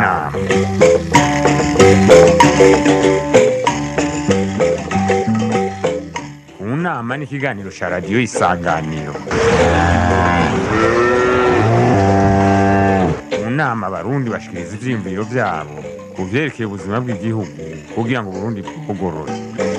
nama mu nama ni ikiganiro cya radiyo isanganiro mu nama abarundi bashikiriza ivyiyumviro vyabo ku vyerekeye ubuzima bw'igihugu kugira ngo uburundi bwugorore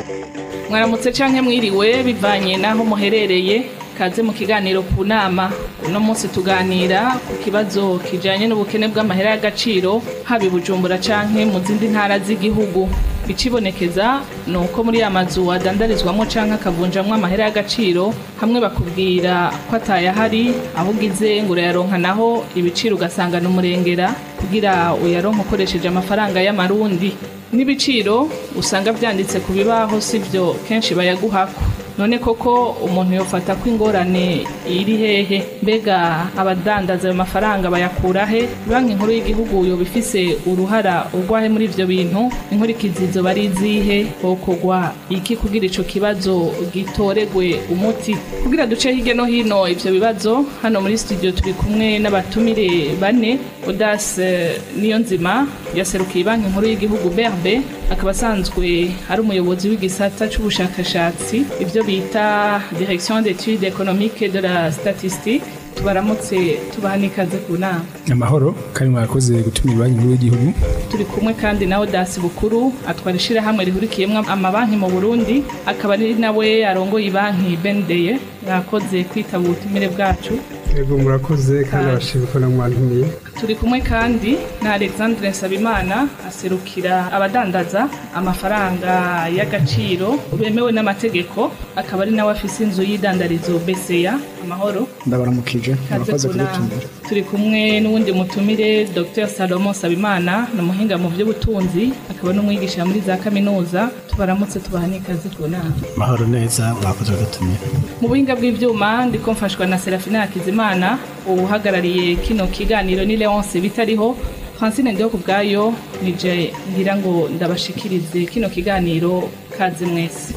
mwaramutse canke mwiriwe bivanye n'aho muherereye kaze mu kiganiro ku nama uno munsi tuganira ku kibazo kijanye n'ubukene bw'amahera y'agaciro haba i bujumbura canke mu zindi ntara z'igihugu ikibonekeza ni uko muri ya mazu adandarizwamo canke akavunjamwo amahera y'agaciro hamwe bakubwira ko atayahari aho ugize ngo urayaronka naho ibiciro ugasanga ni umurengera kugira uyaronke ukoresheje amafaranga y'amarundi n'ibiciro usanga vyanditse ku bibaho sivyo kenshi bayaguhako none koko umuntu yofata ko ingorane iri hehe mbega abadandaza ayo mafaranga bayakura he banki nkuru y'igihugu yoba ifise uruhara urwahe muri ivyo bintu inkurikizi zoba ari izihe hokorwa iki kugira ico kibazo gitoregwe umuti kugira duce hirya no hino ivyo bibazo hano muri studio turi kumwe n'abatumire bane odas niyo nzima yaserukiye banki nkuru y'igihugu berbe akaba asanzwe ari umuyobozi w'igisata c'ubushakashatsi ivyo bita direction d'études économiques de la statistique tubaramutse tubaha n'ikaze ku nama amahoro kandi mwakoze gutumira banki nkuru y'igihugu turi kumwe kandi na odasi bukuru atwara ishirahamwe rihurikiyemwo amabanki mu burundi akaba ari nawe arongoye banki bendeye yakoze kwitaba ubutumire bwacu Yego murakoze kandi abashimye ko namwantumiye turi kumwe kandi na alexandre nsabimana aserukira abadandaza amafaranga y'agaciro bemewe n'amategeko akaba ari nawe afise inzu y'idandarizo beseya amahoro ndabaramukije Kaze murakoze ku nama. kudutumira turi kumwe n'uwundi mutumire dr salomo sabimana ni umuhinga mu by'ubutunzi akaba n'umwigisha muri za kaminuza tubaramutse tubaha n'ikaze ku nama mahoro neza mwakoze kudutumira mu buhinga bw'ivyuma ndiko mfashwa na serafina hakizimana uhagarariye kino kiganiro ni leonce bitariho francine ndiho ku bwayo nije ngira ngo ndabashikirize kino kiganiro kaze mwese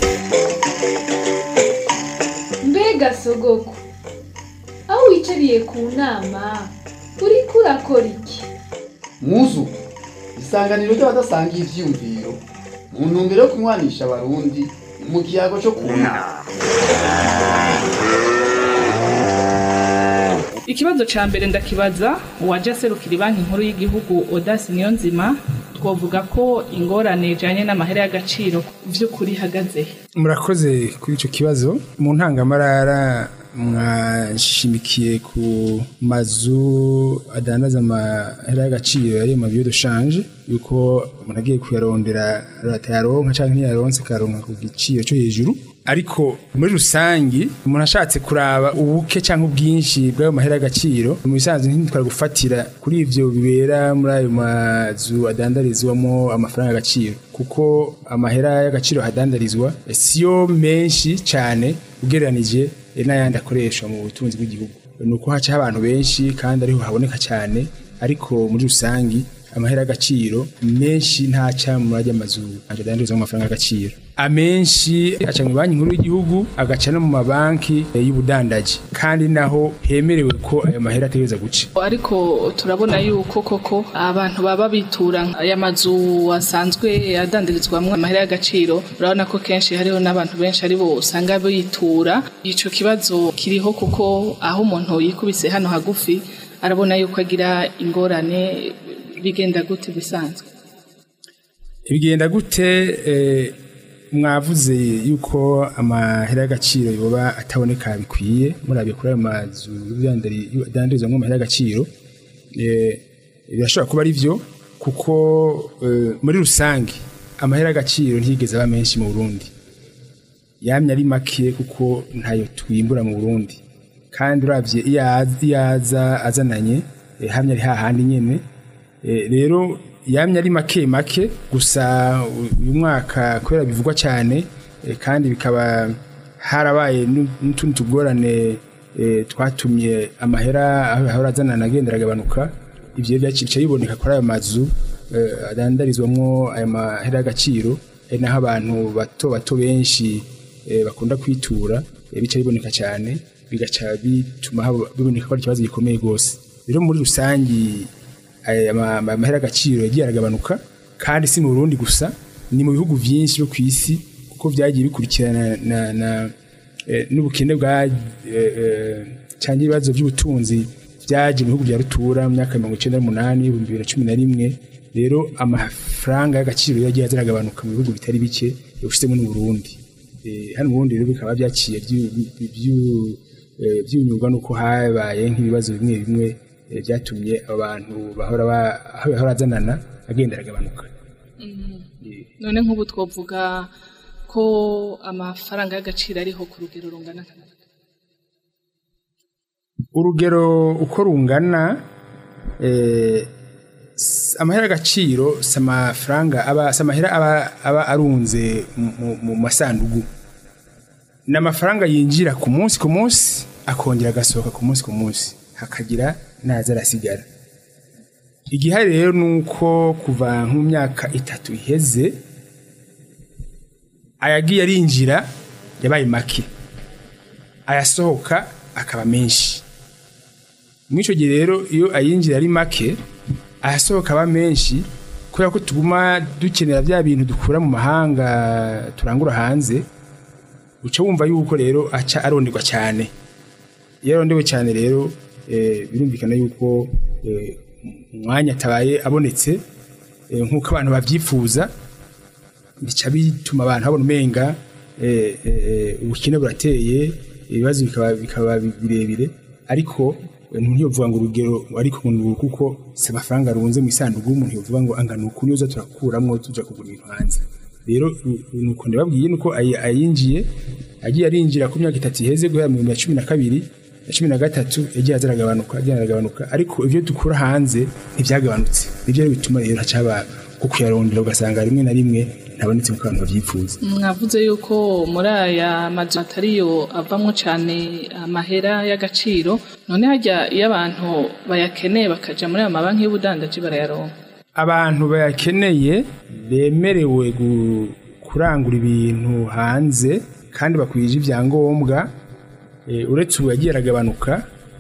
mbega sogoko aho wicariye ku nama uriko urakora iki muzu isanganiro ry'abadasangiye ivyiyumviro mu ntumbero yo kunywanisha abarundi mu kiyago co ku nama ikibazo ca mbere ndakibaza uwaje aserukira banki nkuru y'igihugu odasi niyo nzima twovuga ko ingorane ijanye n'amahera y'agaciro vy'ukuri ihagaze he? murakoze kuri icyo kibazo mu ntangamarara mwashimikiye ku mazu adandaza amahera y'agaciro yari mu biyo dushanje yuko umuntu agiye kuyarondera atayaronka cyangwa ntiyaronse akayaronka ku giciro cyo hejuru ariko muri rusangi umuntu ashatse kuraba ubuke cyangwa ubwinshi bw'ayo mahera y'agaciro mu bisanzwe ntitwara gufatira kuri ivyo bibera muri ayo mazu adandarizwamo amafaranga y'agaciro kuko amahera y'agaciro hadandarizwa siyo menshi cyane ugereranije n'ayandi akoreshwa mu butunzi bw'igihugu ni uko hacaho abantu benshi kandi ariho haboneka cyane ariko muri rusangi amahera y'agaciro menshi ntaca muri ajya amazu adandarizwamo amafaranga y'agaciro amenshi aca mu banki nkuru y'igihugu agaca no mu mabanki eh, y'ubudandaji kandi naho hemerewe ko ayo mahera ategereza guca ariko turabona yuko koko abantu baba bitura aya mazu asanzwe adandarizwamwo amahera y'agaciro urabona ko kenshi hariho n'abantu benshi aribo usanga bitura ico kibazo kiriho kuko aho umuntu yikubise hano hagufi arabona yuko agira ingorane bigenda gute bisanzwe bigenda gute eh, mwavuze yuko amahera y'agaciro yoba ataboneka bikwiye murabye kuri ayo mazu y'ubudandari- adandarizwamo amahera y'agaciro eh, birashobora kuba ari byo kuko eh, muri rusange amahera y'agaciro ntiyigeze aba menshi mu burundi yamye ari make kuko ntayo twimbura mu burundi kandi urabye iyo aza- iyo aza azananye eh, hamye ari hahandi nyene Eh, rero yamye ari make make gusa uyu mwaka kubera bivugwa cyane eh, kandi bikaba harabaye n'u- n'utundi tugorane eh, twatumye amahera aho ahora azanana agenda aragabanuka ivyo byaciye biboneka kuri ayo mazu eh, adandarizwamwo ayo mahera y'agaciro ari naho abantu bato bato benshi eh, bakunda kwitura eh, bica biboneka cyane bigaca bituma haba- biboneka ko ari ikibazo gikomeye rwose rero muri rusangi aya ma- ama- amahera agaciro yagiye aragabanuka kandi si mu Burundi gusa ni mu bihugu byinshi byo ku isi kuko byagiye bikurikirana na, na eh, n'ubukene bwa eh, eh, cyangwa ibibazo by'ubutunzi byaje mu bihugu bya rutura mu myaka mirongo icyenda n'umunani ibihumbi bibiri na cumi na rimwe rero amafaranga y'agaciro yagiye azaragabanuka mu bihugu bitari bike yawushyizemo n'u Burundi Eh, hano mu Burundi rero bikaba byaciye byu- byu- byu- eh, byunyurwa n'uko habaye nk'ibibazo bimwe bimwe eh, byatumye abantu bahora ba- aho bahora azanana agenda aragabanuka none nk'ubu twavuga ko amafaranga y'agaciro ariho ku rugero rungana nka gute? urugero uko rungana eh, s- amahera agaciro si amafaranga aba si amahera aba, aba arunze mu- mu- mu masandugu ni amafaranga yinjira ku munsi ku munsi akongera agasohoka ku munsi ku munsi hakagira naza arasigara igihari rero ni uko kuva nko mu myaka itatu iheze ayagiye arinjira yabaye make ayasohoka akaba menshi muri icyo gihe rero iyo ayinjira ari make ayasohoka aba menshi kubera ko tuguma dukenera bya bintu dukura mu mahanga turangura hanze uca wumva yuko rero aca aronderwa cyane iyo arondewe cyane rero eh, birumvikana yuko eh, umwanya atabaye abonetse eh, nk'uko abantu babyifuza bica bituma abantu babona umenga eh, eh, ubukene burateye ibibazo bikaba bikaba birebire ariko eh, umuntu yovuga ngo urugero ariko ngo kuko si amafaranga arunze mu isanduku umuntu yovuga ngo angana uku niyo turakuramwo tuja kugura ibintu hanze rero u- nuko ndababwiye nuko ayi- ayinjiye agiye arinjira ku myaka itatu iheze guhera mu bihumbi bibiri na cumi na kabiri na cumi na gatatu yagiye aza aragabanuka yagiye aragabanuka ariko ibyo dukura hanze ntibyagabanutse nibyo rero bituma rero hacaba ku kuyarondera ugasanga rimwe na rimwe ntabonetse nk'uko abantu babyifuza mwavuze yuko muri aya mazu atariyo avamo cyane amahera y'agaciro none hajya iyo abantu bayakeneye bakaja muri aya mabanki y'ubudandaji barayaronka abantu bayakeneye bemerewe gu- kurangura ibintu hanze kandi bakwije ibyangombwa eh, uretse ubu yagiye aragabanuka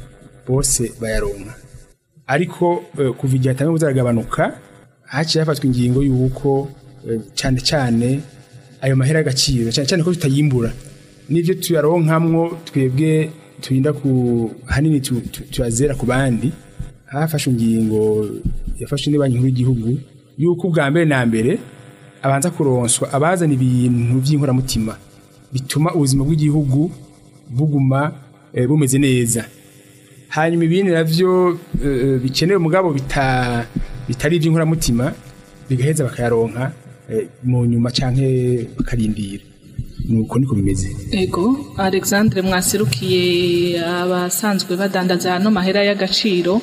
bose bayaronka ariko eh, kuva igihe atangiye kuzaragabanuka haciye hafatwa ingingo y'uko eh, cyane cyane ayo mahera y'agaciro cyane cyane ko tutayimbura n'ibyo tuyaronkamwo twebwe turinda ku hanini tu- tu- tuyazera ku bandi hafashwe ingingo yafashwe n'Banki Nkuru y'Igihugu yuko ubwa mbere na mbere abanza kuronswa abazana ibintu by'inkoramutima bituma ubuzima bw'igihugu buguma eh, bumeze neza hanyuma ibindi navyo eh, bikenewe mugabo bita bitari iby'inkoramutima bigaheza bakayaronka eh, mu nyuma canke bakarindira nuko niko bimeze ego alexandre mwasirukiye abasanzwe badandaza ano mahera y'agaciro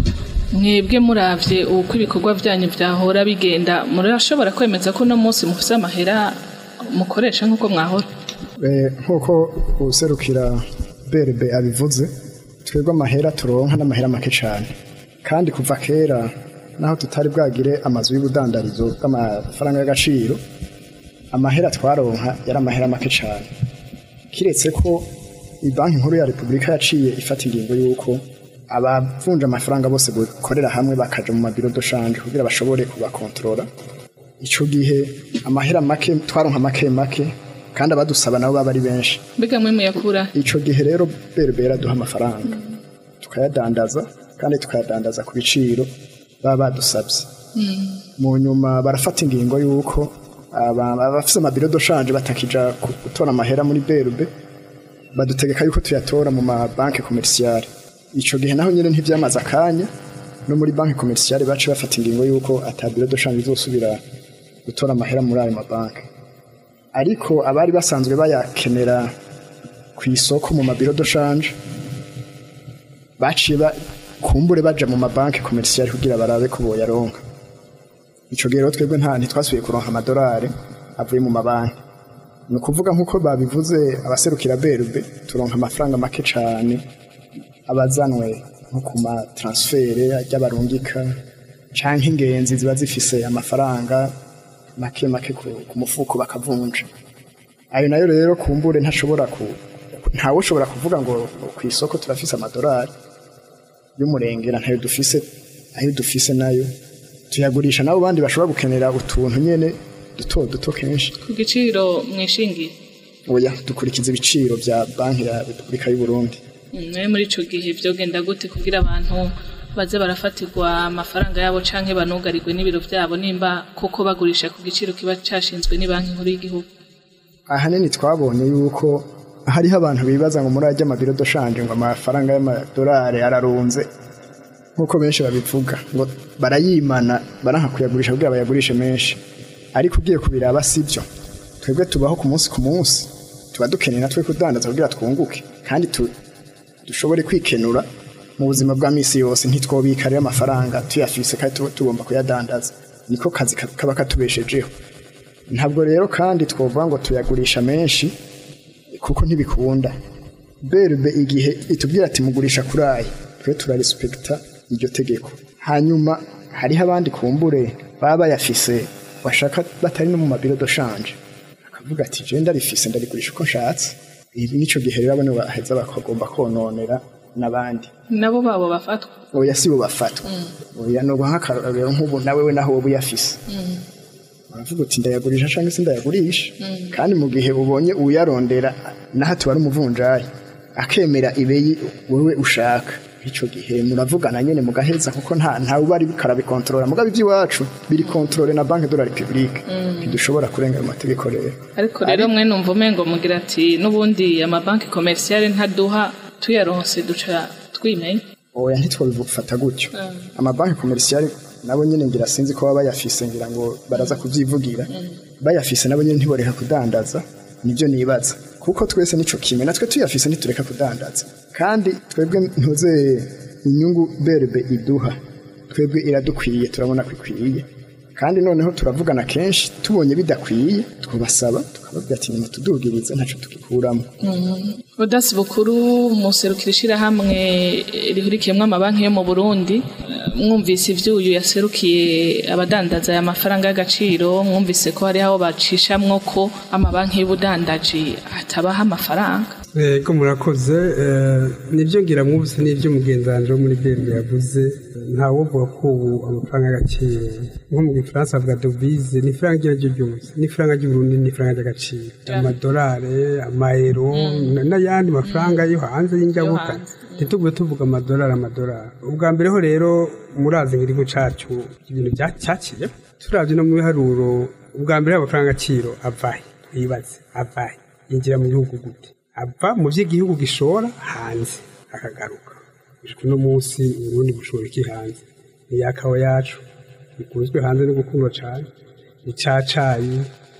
mwebwe muravye uko ibikorwa byanyu byahora bigenda murashobora kwemeza ko uno munsi mufise amahera mukoresha nk'uko mwahora Eh, nk'uko userukira berbe abivuze twebwe amahera turonka n'amahera make cyane kandi kuva kera naho tutari bwagire amazu y'ubudandarizo bw'amafaranga y'agaciro amahera twaronka yari amahera make cyane kiretse ko banki nkuru ya repubulika yaciye ifata ingingo y'uko abavunja amafaranga bose gukorera hamwe bakaja mu mabiro doshanje kugira bashobore kubakontorora ico gihe amahera make twaronka make make kandi abadusaba nabo baba ari benshi mbega mwe muyakura ico gihe rero berbera duha amafaranga tukayadandaza kandi tukayadandaza ku biciro baba badusabye mu nyuma barafata ingingo y'uko aba- abafise amabiro doshanje batakija ku- gutora amahera muri berbe badutegeka yuko tuyatora mu mabanki komerisiyare ico gihe naho nyene ntivyamaze akanya no muri banki komerisiyare bace bafata ingingo y'uko ata biro doshanje izosubira gutora amahera muri ayo mabanki ariko abari basanzwe bayakenera ku isoko mu mabiro doshanje baciye ba- kumbure baja mu mabanki komerisiyare kugira barabe ko boyaronka ico gihe rero twebwe nta ntitwasubiye kuronka amadolari avuye mu mabanki ni ukuvuga nk'uko babivuze abaserukira berube turonka amafaranga make cane abazanwe nko ku matransfere ry'abarungika canke ingenzi ziba zifise amafaranga make make ku, ku mufuko bakavunja ayo nayo rero kumbure ntashobora ku ntawe ushobora kuvuga ngo ku isoko turafise amadolari y'umurengera ntayo dufise ayo dufise nayo tuyagurisha nabo bandi bashobora gukenera utuntu nyene duto duto kenshi ku giciro mwishingiye oya dukurikiza ibiciro bya banki ya repubulika y'u burundi nawe muri ico gihe vyogenda gute kugira abantu baze barafatirwa amafaranga yabo canke banugarirwe n'ibiro vyabo nimba koko bagurisha ku giciro kiba cashinzwe ni banki nkuru y'igihugu ahanini twabonye yuko hariho abantu bibaza ngo muri ajya amabiro doshanje ngo amafaranga y'amadolari ararunze nk'uko benshi babivuga ngo barayimana baranka kuyagurisha kugira bayagurishe menshi ariko ugiye kubiraba sibyo twebwe tubaho ku munsi ku munsi tuba dukeneye natwe kudandaza kugira twunguke kandi tu, dushobore kwikenura mu buzima bwa misi yose ntitwobika rero amafaranga tuyafise kandi tuba tugomba kuyadandaza niko kazi ka- kaba katubeshejeho ntabwo rero kandi twovuga ngo tuyagurisha menshi kuko ntibikunda berbe igihe itubwira ati mugurisha kuri aya twe turarispekita iryo tegeko hanyuma hariho abandi kumbure baba bayafise bashaka batari no mu mabiro doshanje akavuga ati je ndarifise ndarigurisha uko nshatse ibi nico gihe rero abone baheza bakagomba kononera n'abandi nabo babo bafatwa oya si bo bafatwa oya no nk'akarorero nk'ubu nawe we naho wowe uyafise uravuga uti ndayagurisha cyangwa se ndayagurisha kandi mu gihe ubonye uyarondera naho tuba ari umuvunjayi akemera ibeyi wowe ushaka icyo gihe muravugana nyine mugaheza kuko nta ntawe uba ari karabikontorora mugabo iby'iwacu biri kontorore na banki de la repubulike ntidushobora kurenga ayo mategeko rero ariko rero mwe numva umengo mugira ati n'ubundi amabanki komerisiyare ntaduha tuyaronse duca twimenya oya ntitwabifata gutyo amabanki komerisiyari nabo nyine ngira sinzi ko baba bayafise ngira ngo baraza kubyivugira bayafise nabo nyine ntiboreka kudandaza nibyo nibaza kuko twese nico kimwe natwe tuyafise ntitureka kudandaza kandi twebwe ntuze inyungu berbe iduha twebwe iradukwiye turabona ko ikwiye kandi noneho turavugana kenshi tubonye bidakwiye twubasaba tukababwira ati nimutudugirize ntacyo tugikuramo Odasi bukuru muserukira ishirahamwe rihurikiyemwo amabanki yo mu Burundi mwumvise ivyuyu yaserukiye abadandaza aya mafaranga y'agaciro mwumvise ko hari aho bacishamwo ko amabanki y'ubudandaji atabaha amafaranga Ego murakoze eh, nibyo ngira mwumvise n'ibyo mugenzanjo wo muri BNB yavuze ntawe uvuga ko ubu amafaranga y'agaciro nko mu gifaransa avuga dovize ni ifaranga iryo ari ryo ryose n'ifaranga ry'uburundi n'ifaranga ry'agaciro amadolari amayero na- n'ayandi mafaranga yo hanze y'injabuka ntitugube tuvuga amadolari amadolari ubwa mbere ho rero murazi nk'igihugu cacu ibintu bya- cyaciye turavye no mu biharuro ubwa mbere amafaranga agaciro avahe twibaze avahe yinjira mu gihugu gute ava mu by'igihugu gishora hanze akagaruka gushika uno munsi uburundi bushora iki hanze ni ya kawa yacu ikunzwe hanze no gukundwa cane ni ca cayi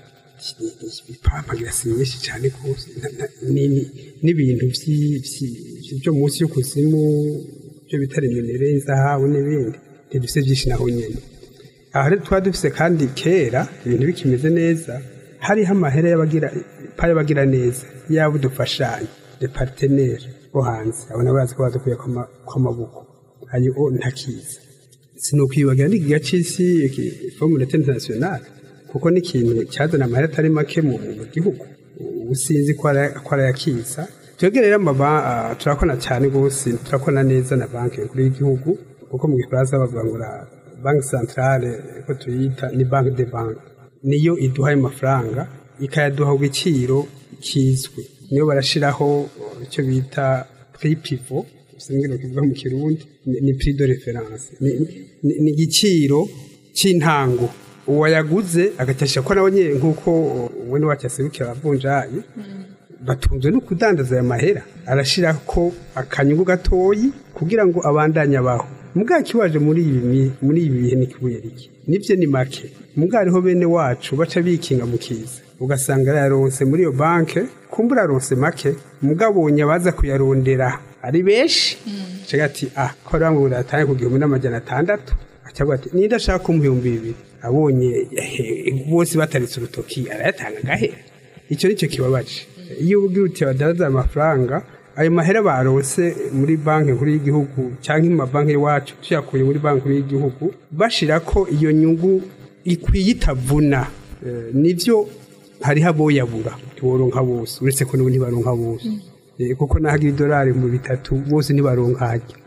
ipampa girasi nyinshi cane rwose na- na- ni- ni- n'ibintu vyi- vyi- vyo munsi y'ukuzimu byo bita reminere inzahabu n'ibindi ntidufise vyinshi naho nyene aha rero twari dufise kandi kera ibintu bikimeze neza hariho amahera y'abagira pa y'abagira neza yaba udufashanya de partenaire bo hanze abo nabo bazi ko badukuye kw'amaboko ayo o ntakiza sinukwibagira n'igiga c'isi formule internationale kuko ni ikintu cyazana amahera atari make mu mu gihugu ubu sinzi ko ara- ko arayakiza twebwe rero amaba ah, turakona cyane rwose turakona neza na banki nkuru y'igihugu kuko mu gifaransa bavuga ngo la banki centrale ko tuyita ni banki de banki niyo iduha ayo mafaranga ikayaduha ku giciro kizwi niyo barashiraho uh, icyo bita prix pivot sinigera kivuga mu kirundi ni- ni prix de référence ni ni- ni igiciro cy'intango uwayaguze agacyasha ko nawe nyine nk'uko we wacu aserukira abavunjayi batunzwe no kudandaza aya mahera arashira ko akanyungu gatoyi kugira ngo abandanye abaho mugabo kiwaje muri ibi mi- muri ibi bihe ni kibuye riki nivyo ni make mugabo hariho bene wacu baca bikinga mu kiza ugasanga yaronse muri iyo banke kumbura aronse make mugabo abonye abaza kuyarondera ari benshi caga ati ah ko rero ngo uratange ku gihumbi n'amajana atandatu acavuga ati ninde ashaka ko mu bihumbi bibiri abonye eh, bose bataritse urutoki arayatanga agahera icyo nicyo kibabaje iyo ubwira uti badadaza amafaranga ayo mahera baronse muri banki nkuru y'igihugu cyangwa mu mabanki y'iwacu tuyakuye muri banki nkuru y'igihugu bashira ko iyo nyungu ikwiye itavuna Eh, nivyo hariho aboyabura ntiworonka bose uretse ko n'ubu ntibaronka bose Eh, kuko nahagira idolari mu bitatu bose ntibaronka harya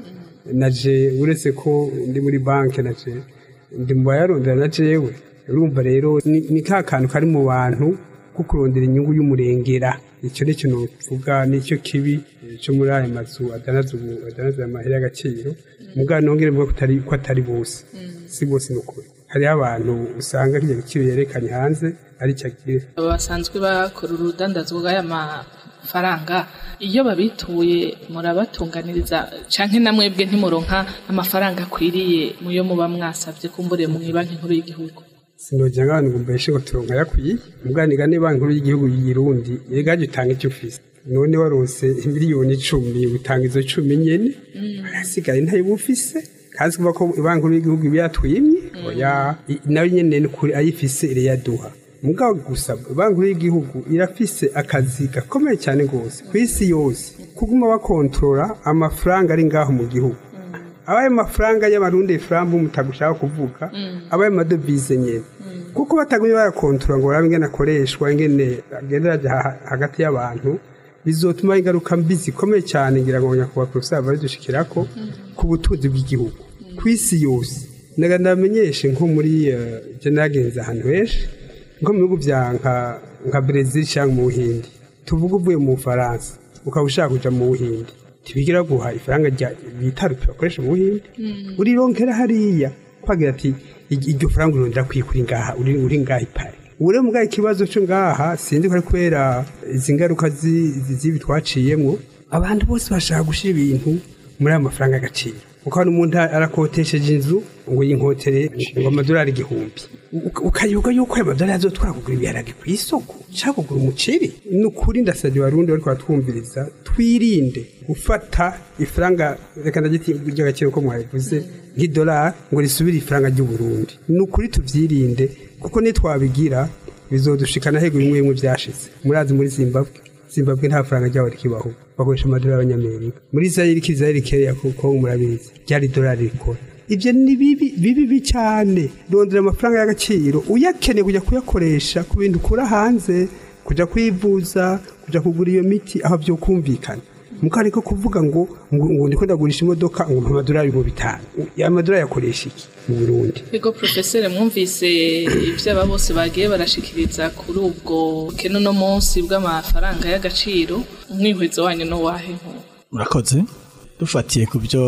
naje uretse ko ndi muri banki naje ndi mu bayarondera na jewe urumva rero ni ni ka kantu kari mu bantu ko kurondera inyungu y'umurengera icyo ni ikintu mvuga nicyo kibi eh, cyo muri aya mazu adanaza ubu adanaza amahera y'agaciro mugabo nongere mvuga ko atari ko atari bose si bose ni ukuri hariho abantu usanga kijya giciro yerekanye hanze ari cyo agira aba basanzwe bakora urudandazwa bw'aya mafaranga iyo babituye murabatunganiriza canke na mwebwe ntimuronka amafaranga akwiriye muyo muba mwasavye kumbure mu banki nkuru y'igihugu sinojya nk'abantu ngo mbeshe ngo turonka yakwiye ubwaniga ni banki nkuru y'igihugu y'irundi yegaje utanga icyo ufise none warose miliyoni icumi utanga izo cumi nyene hasigaye ntayo uba ufise kazi kuva ko banki nkuru y'igihugu iba yatwimye oya i- nayo nyene ni ukuri ayifise irayaduha mugabo gusa banki nkuru y'igihugu irafise akazi gakomeye cyane rwose ku isi yose kuguma bakontorora amafaranga ari ngaho mu gihugu abaye mafaranga y'abarundi frambu mutagushaka kuvuga abaye amadovize nyene kuko batagumye barakontorora ngo barabe ingene akoreshwa ingene agenda araja ha- hagati y'abantu bizotuma ingaruka mbi zikomeye cyane ngira ngo nyakubahwa professeur babidushikirako ku butunzi bw'igihugu ku isi yose ndaga ndamenyeshe nko muri eh, je nagenze ahantu henshi nko mu bihugu vya nka nka Brazil cyangwa mu Buhindi tuvuga uvuye mu Bufaransa ukaba ushaka kuja mu Buhindi tibigira guha ifaranga rya bita rupi bakoresha mu Buhindi urironkera hariya kwagira ati "Iryo- iryo faranga urondera kwikura ngaha uri uri ngaha ipare ure mugabo ikibazo cyo ngaha sinzi ko ari kubera izi ngaruka zi- zi- z'ibi twaciyemwo abantu bose bashaka gushira ibintu muri aya mafaranga y'agaciro ukabona umuntu arakotesheje inzu ngo yinkotere ngo amadolari igihumbi Uka- ukayoga yuko ayo madolari azotwara kugura ibiharage ku isoko cyangwa kugura umuceri ni ukuri ndasabye abarundi bariko baratwumviriza twirinde gufata ifaranga reka ndagiti ry'agaciro ko mwabivuze nk'idolari ngo risubire ifaranga ry'uburundi ni ukuri tuvyirinde kuko nitwabigira bizodushikana hego bimwe bimwe vyashize murazi muri zimbabwe zimbabwe nta faranga ryabo rikibaho bakoresha amadolari y'abanyamerika muri zayiri kizayiri keya kuko murabizi ryari idolari rikora ibyo ni bibi bibi cyane rondera amafaranga y'agaciro uyakeneye kujya kuyakoresha ku bintu ukura hanze kujya kwivuza kujya kugura iyo miti aho byo kumvikana mukari ko kuvuga ngo ngo ngo ndiko ndagurisha imodoka ngo mpa amadolari mu bitanu ya madolari yakoresha iki mu Burundi Ego profesere mwumvise ibyo aba bose bagiye barashikiriza kuri ubwo kene uno munsi bw'amafaranga y'agaciro umwihwezo wanyu no wahe nk'uwo murakoze dufatiye ku byo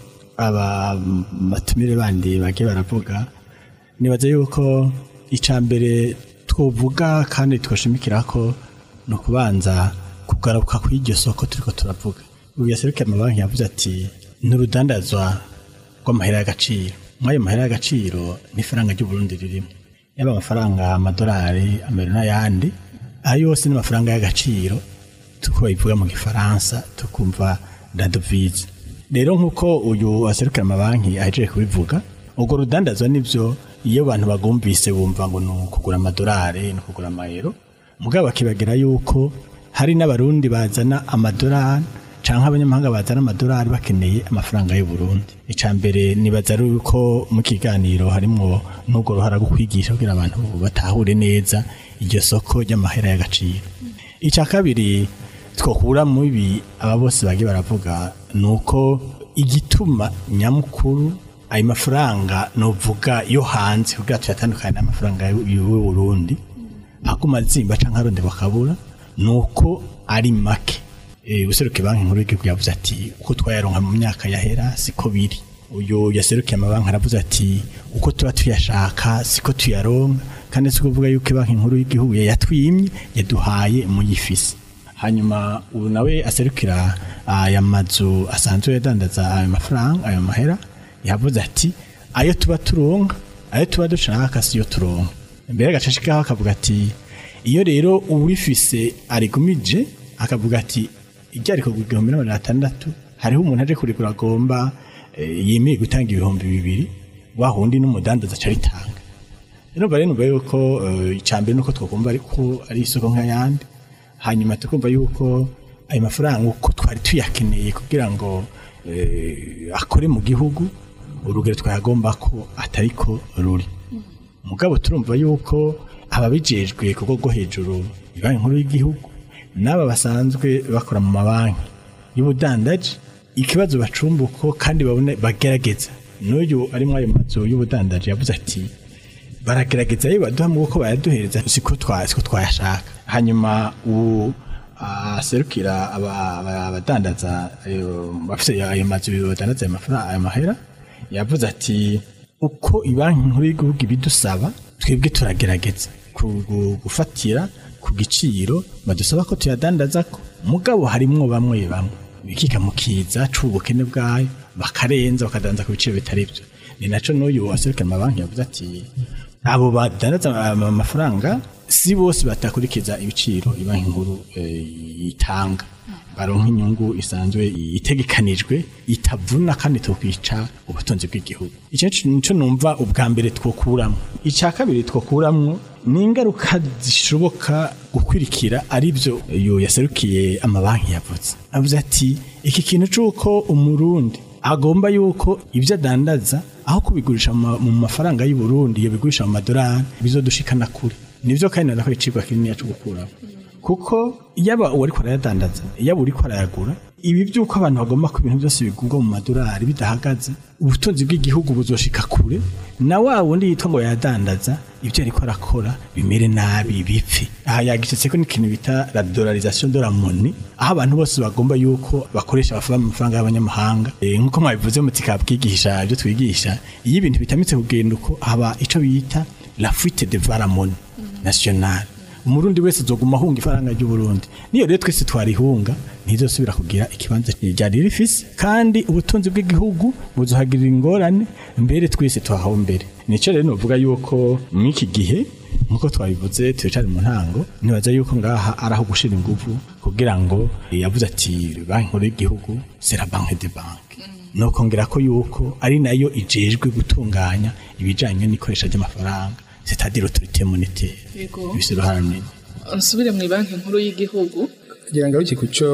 aba batumire bandi bagiye baravuga nibaza yuko icya mbere twovuga kandi twashimikira ko ni ukubanza kugaruka ku iryo soko turiko turavuga ubu yaserukiye amabanki yavuze ati n'urudandazwa rw'amahera y'agaciro mw'ayo mahera y'agaciro n'ifaranga ry'uburundi ririmo yaba amafaranga amadolari amero n'ayandi ayo yose ni amafaranga y'agaciro tuko bivuga mu gifaransa tukumva la devise rero nk'uko uyu aserukira amabanki ahejeje kubivuga urwo rudandazwa nibyo iyo abantu bagumvise bumva ngo ni ukugura amadolari ni ukugura amayero mugabo bakibagira yuko hari n'abarundi bazana amadolari cyangwa abanyamahanga bazana amadolari bakeneye amafaranga y'u Burundi icya mbere nibaza ari uko mu kiganiro harimo n'ubwo ruhara rwo kwigisha kugira abantu batahure neza iryo soko ry'amahera y'agaciro icya kabiri twakura mu ibi aba bose bagiye baravuga ni uko igituma nyamukuru ayo mafaranga nuvuga yo hanze kugira tuyatandukanye n'amafaranga y'u Burundi aguma azimba cyangwa aronde bakabura ni uko ari make Eh, userukiye banki nkuru y'igihugu yavuze ati uko twayaronka mu myaka yahera siko biri uyu yaserukiye amabanki aravuze ati uko tuba tuyashaka siko tuyaronka kandi si kuvuga yuko banki nkuru y'igihugu yayatwimye yaduhaye muyifise hanyuma ubu nawe aserukira aya mazu asanzwe yadandaza ayo mafaranga ayo mahera yavuze ati ayo tuba turonka ayo tuba dushaka siyo turonka mbere agacashikaho akavuga ati iyo rero uwifise arigumije akavuga ati ijya ariko igihumbi n'amajana atandatu hariho umuntu aje kurigura agomba eh, yemeye gutanga ibihumbi bibiri wa wundi n'umudandaza aca aritanga rero mba rero numva yuko eh, icya mbere nuko twakumva ariko ari isoko nk'ayandi hanyuma tukumva yuko ayo mafaranga uko twari tuyakeneye kugira ngo eh, akore mu gihugu urugero twayagomba ko atari ko ruri mugabo turumva yuko ababijejwe ku rwego rwo hejuru banki nkuru y'igihugu n'aba basanzwe bakora mu mabanki y'ubudandaji ikibazo bacumbuko kandi babone bagerageza n'uyu ari muri ayo mazu y'ubudandaji yavuze ati baragerageza yewe baduha mu ko bayaduhereza siko twa siko twayashaka hanyuma u aserukira aba- aba- abadandaza ayo- bafite ayo mazu badandaza ayo mafaranga ayo mahera yavuze ati uko ibanki nkuru y'igihugu ibidusaba twebwe turagerageza ku- gu- gufatira ku giciro badusaba ko tuyadandaza ko mugabo harimwo bamwe bamwe bikika mu kiza c'ubukene bwayo bakarenza bakadanza ku biciro bitari byo ni naco n'uyu waserukira amabanki yavuze ati abo badandaza ama- amafaranga si bose batakurikiza ibiciro ibanki nkuru eh, itanga baronka inyungu isanzwe itegekanijwe itavuna kandi tokwica ubutunzi bw'igihugu icyo nico numva ubwa mbere twokuramo icya kabiri twokuramo ni ingaruka zishoboka gukurikira ari byo uyu yaserukiye amabanki yavuze avuze ati iki kintu c'uko umurundi agomba yuko ibyo adandaza aho kubigurisha mu ma- mu mafaranga y'u Burundi iyo bigurisha mu madolari bizodushikana kure nivyo kandi nako icigwa kinini cyo gukuramo kuko yaba uwo ariko arayadandaza yaba uriko arayagura ibi by'uko abantu bagomba ko ibintu byose bigurwa mu madolari bidahagaze ubutunzi bw'igihugu buzoshika kure na wa wundi yitwa ngo yadandaza ibyo ariko arakora bimere nabi bipfe aha yagishitse ko n'ikintu bita la dollarisation de la monnaie aho abantu bose bagomba yuko bakoresha amafaranga amafaranga y'abanyamahanga Eh, nk'uko mwabivuze muti kabwigisha ibyo twigisha iyo ibintu bitamitse kugenda uko haba ico bita la fuite de la monnaie nationale umurundi wese azoguma ahunga ifaranga ry'uburundi niyo rero twese twarihunga ntizosubira kugira ikibanza ryari rifise kandi ubutunzi bw'igihugu buzohagirira ingorane mbere twese twahawe mbere nico rero novuga yuko mw'iki gihe nkuko twabivuze turacari mu ntango nibaza yuko ngaha ari aho gushira inguvu kugira ngo yavuze ati banki nkuru y'igihugu c'est la banque de banque nokongera ko yuko ari nayo ijejwe gutunganya ibijanye n'ikoresha ry'amafaranga c'est-à-dire autorité monétaire Yego. bifise uruhara runini nsubire mu banki nkuru y'igihugu kugira ngo aruke ku cyo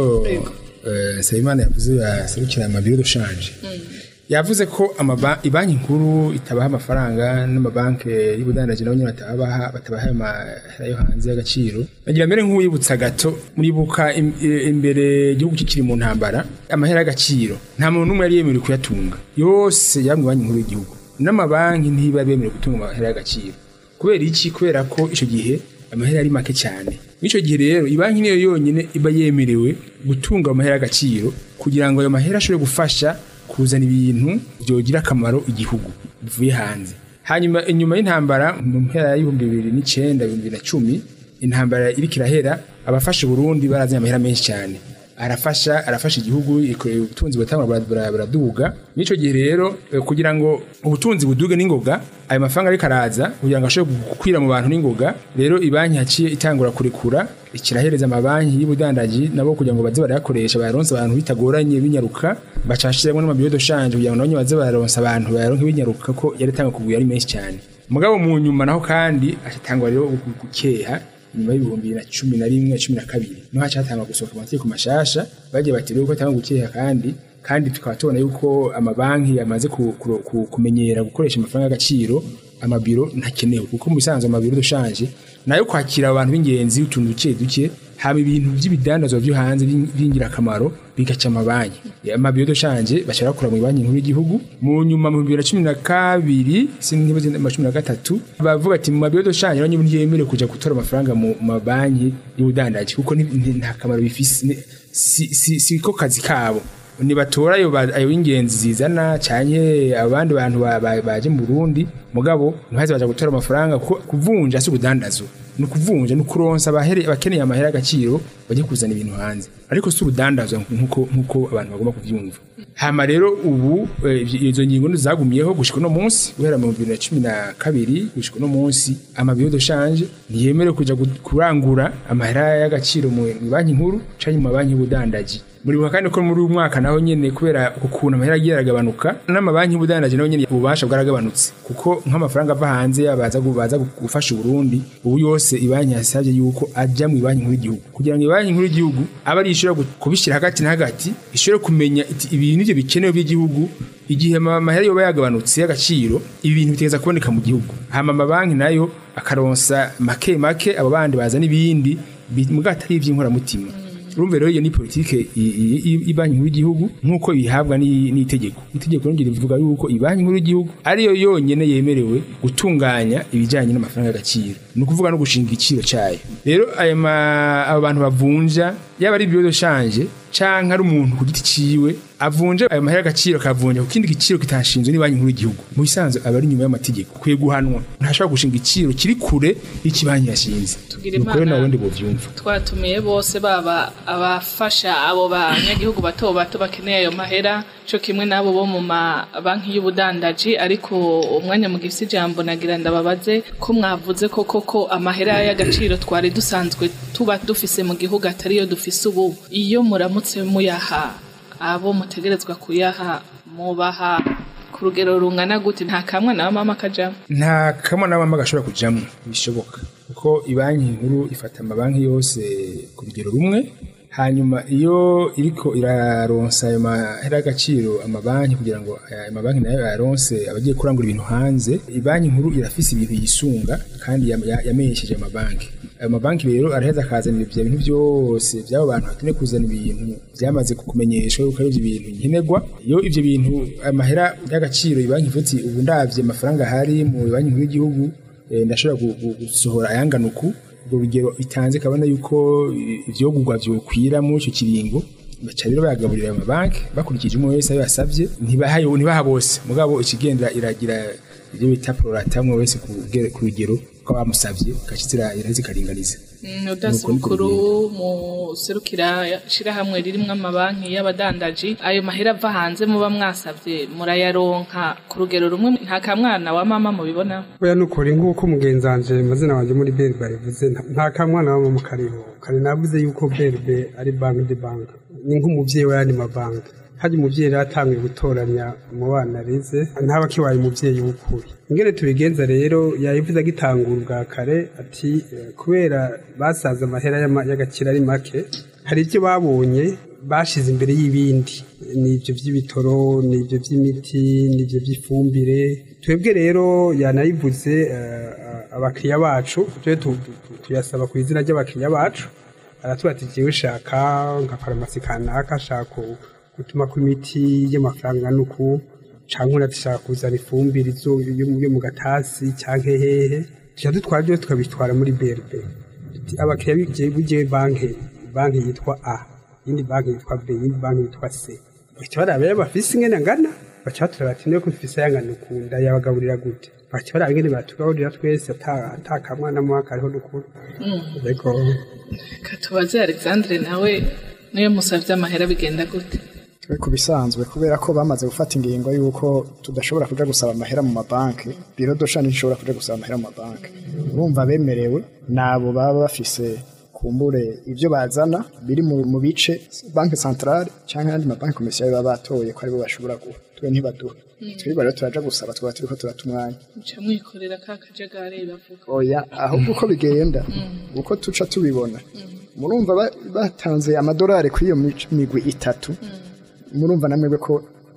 eh, Nsabimana yavuze yaserukira amabiro dushanje yavuze ko amaba- ibanki nkuru itabaha amafaranga n'amabanki y'ubudandaji nabo nyine batabaha batabaha ayo mahera yo hanze y'agaciro bagira mbere nk'uwibutsa gato muribuka im- i- imbere igihugu kikiri mu ntambara amahera y'agaciro nta muntu n'umwe yari yemerewe kuyatunga yose yaba mu banki nkuru y'igihugu n'amabanki ntibari bemerewe gutunga amahera y'agaciro kubera iki kubera ko icyo gihe amahera ari make cyane icyo gihe rero ibanki niyo yonyine iba yemerewe gutunga amahera y'agaciro kugira ngo ayo mahera ashobore gufasha kuzana ibintu byogira akamaro igihugu bivuye hanze hanyuma inyuma y'intambara mu mpera y'ibihumbi bibiri n'icyenda ibihumbi bibiri na cumi intambara iriko irahera abafasha Burundi barazanye amahera menshi cyane arafasha arafasha igihugu ikorera ubutunzi butangwa bura- buraduga n'ico gihe rero eh, kugira ngo ubutunzi buduge n'ingoga ayo mafaranga ariko araza kugira ngo ashobore gukwira mu bantu n'ingoga rero ibanki yaciye itangura kurekura ikirahereza amabanki y'ubudandaji nabo kugira ngo baze barayakoresha bayaronse abantu bitagoranye binyaruka bacashiramo n'amabiyo de shanje kugira ngo nabo nyine baze bararonsa abantu bayaronke binyaruka ko yari atanga kugura ari menshi cyane mugabo mu nyuma naho kandi atangwa rero gukeha nyuma y'ibihumbi bibiri na cumi na rimwe cumi na kabiri niho hacatangwa gusohoka amategeko mashasha bagiye bati rero ko atanga gukeha kandi kandi tukaba tubona yuko amabanki yamaze ku- ku- ku- kumenyera gukoresha amafaranga y'agaciro amabiro ntakenewe kuko mu bisanzwe amabiro dushanje nayo kwakira abantu b'ingenzi utuntu duke duke haba ibintu by'ibidandazwa byo hanze by'ing- by'ingirakamaro bigaca amabanki amabiro dushanje bashaka kura mu banki nkuru y'igihugu mu nyuma mu bibiri na cumi na kabiri sinkibaze na cumi na gatatu bavuga ati mu mabiro dushanje nanyo ntiyemerewe kuja gutora amafaranga mu mabanki y'ubudandaji kuko ni- ni- nta kamaro bifise ni- si- si si ko kazi kabo nibatora ayo ba- ayo y'ingenzi zizana canke abandi bantu ba- ba- baje mu Burundi mugabo ntibaze baja gutora amafaranga kuko kuvunja si ubudandazo ni ukuvunja ni ukuronsa abahere- abakeneye amahera y'agaciro bajye kuzana ibintu hanze ariko si ubudandazwa nkuko nkuko abantu bagomba kuvyumva hama rero ubu eh, izo ngingo zagumiyeho gushika uno munsi guhera mu bibiri na cumi na kabiri gushika uno munsi amabiyo de shanje ntiyemerewe kuja gu- kurangura amahera y'agaciro mu mu banki nkuru canke mu mabanki y'ubudandaji muribuka kandi ko muri uyu mwaka naho nyene kubera ukuntu amahera agiye aragabanuka n'amabanki y'ubudandaji naho nyene ububasha bwaragabanutse kuko nk'amafaranga ava hanze baza gu- baza gu- gufasha Burundi ubu yose ibanki yasabye yuko aja mu banki nkuru y'igihugu kugira ngo ibanki nkuru y'igihugu abe ari ishobora gu- kubishyira hagati na hagati ishobore kumenya iti ibi nivyo bikenewe by'igihugu igihe ama- amahera yoba yagabanutse y'agaciro ibi bintu bitegeza kuboneka mu gihugu hama amabanki nayo akaronsa make make abo bandi bazana ibindi bi- muga atari ivy'inkoramutima urumva rero iyo ni politike i- i- i- ibanki nkuru y'igihugu nk'uko bihabwa ni- n'itegeko itegeko rongera rivuga yuko ibanki nkuru y'igihugu ariyo yonyene yemerewe gutunganya ibijyanye n'amafaranga y'agaciro ni ukuvuga no gushinga igiciro cyayo rero ayo ma- abo bantu bavunja yaba ari ibibazo shanje canke ari umuntu ku giti ciwe avunje ayo mahera y'agaciro akavunja ku kindi giciro kitashinzwe ni banki nkuru y'igihugu mu bisanzwe aba ari inyuma y'amategeko kwiye guhanwa ntashobora gushinga igiciro kiri kure y'iki banki yashinze Tugira nuko rero Imana. nawe ndi buvyumva twatumiye bose baba abafasha abo banyagihugu bato bato bakeneye ayo mahera cyo kimwe n'abo bo mu mabanki y'ubudandaji ariko umwanya mu gifite ijambo nagira ndababaze ko mwavuze ko koko amahera y'agaciro twari dusanzwe tuba dufise mu gihugu atariyo dufise ubu iyo muramutse muyaha abo mutegerezwa kuyaha mubaha ku rugero rungana gute nta kamwe na mama kajamo nta kamwe n'abama gashobora kujamwo bishoboka kuko ibanki nkuru ifata amabanki yose ku rugero rumwe hanyuma iyo iriko iraronsa ayo mahera y'agaciro amabanki kugira ngo ayo mabanki nayo yaronse abagiye kurangura ibintu hanze ibanki nkuru irafise ibintu yisunga kandi yam- ya- yamenyesheje amabanki ayo mabanki rero araheza akazanira ibyo bintu byose by'abo bantu bakeneye kuzana ibintu byamaze kumenyeshwa yuko ari ibyo bintu nkenerwa iyo ibyo bintu amahera y'agaciro ibanki ivuga iti ubu ndabye amafaranga ahari mu banki nkuru y'igihugu eh, ndashobora gu- gu- gusohora ayangana uku urwo rugero itanze kabona yuko i- ivyogurwa vyokwira muri ico kiringo baca rero bayagaburira ayo mabanki bakurikije umwe wese ayo yasavye ntibaha yo- ntibaha bose mugabo ikigendera iragira ibyo bita prorata umwe wese ku rugero- ku rugero ko bamusavye gashitira iraheze ikaringaniza udasi Nuko niko mukuru muserukira shirahamwe ririmwo amabanki y'abadandaji ayo mahera ava hanze muba mwasavye murayaronka ku rugero rumwe nta kamwana wa mama mubibona oya nukuri nk'uko mugenzi wanje mazina wanje muri berbe yabivuze nta- nta kamwana waba mu kariho kare navuze yuko berbe ari banki de banki ni nk'umuvyeyi w'ayandi mabanki harya umuvyeyi rero atanguye gutoranya mu bana arize ntaba kibaye umuvyeyi w'ukuri ingene tubigenza rero yabivuze agitangura ubwa kare ati eh, kubera basaza amahera y'ama- y'agaciro ari make hari ibyo babonye bashize imbere y'ibindi ni ibyo by'ibitoro ni ibyo by'imiti ni ibyo by'ifumbire twebwe rero yanayivuze eh, abakiriya bacu tujye tu- tu- tuyasaba ku izina ry'abakiriya bacu aratubwira ati jyewe shaka nka farumasi kanaka shaka gutuma ku imiti y'amafaranga nuku cyangwa unatishaka kuzana ifumbire izo yo mu- yo mu gatasi cyangwa hehe tujya dutwara byose tukabitwara muri BRB Tuti, abakiriya bigiye bugiye banki banki yitwa A iyindi banki yitwa B iyindi banki yitwa C baca baraba iyo bafise ingene angana baca batura bati niyo kufise ayangana ukunda yabagaburira gute baca baraba ingene batugaburira twese ata- ata kamwana mu kariho dukura ariko katubaze alexandre nawe niyo musavye amahera bigenda gute twe ku bisanzwe kubera ko bamaze gufata ingingo y'uko tudashobora kuja gusaba amahera mu mabanki biro dosha ntishobora kuja gusaba amahera mu mabanki urumva bemerewe nabo baba bafise kumbure ibyo bazana biri mu, mu bice banki centrale cyangwa ayandi mabanki komisiyo baba batoye ko aribo bashobora guha twe ntibaduha twebwe rero turaja gusaba twaba turiko turata umwanya muca mwikorera ka kajagari bavuga oya ahubwo uko bigenda uko tuca tubibona murumva ba- batanze amadolari kuri iyo mic- migwi itatu murumva namwe ko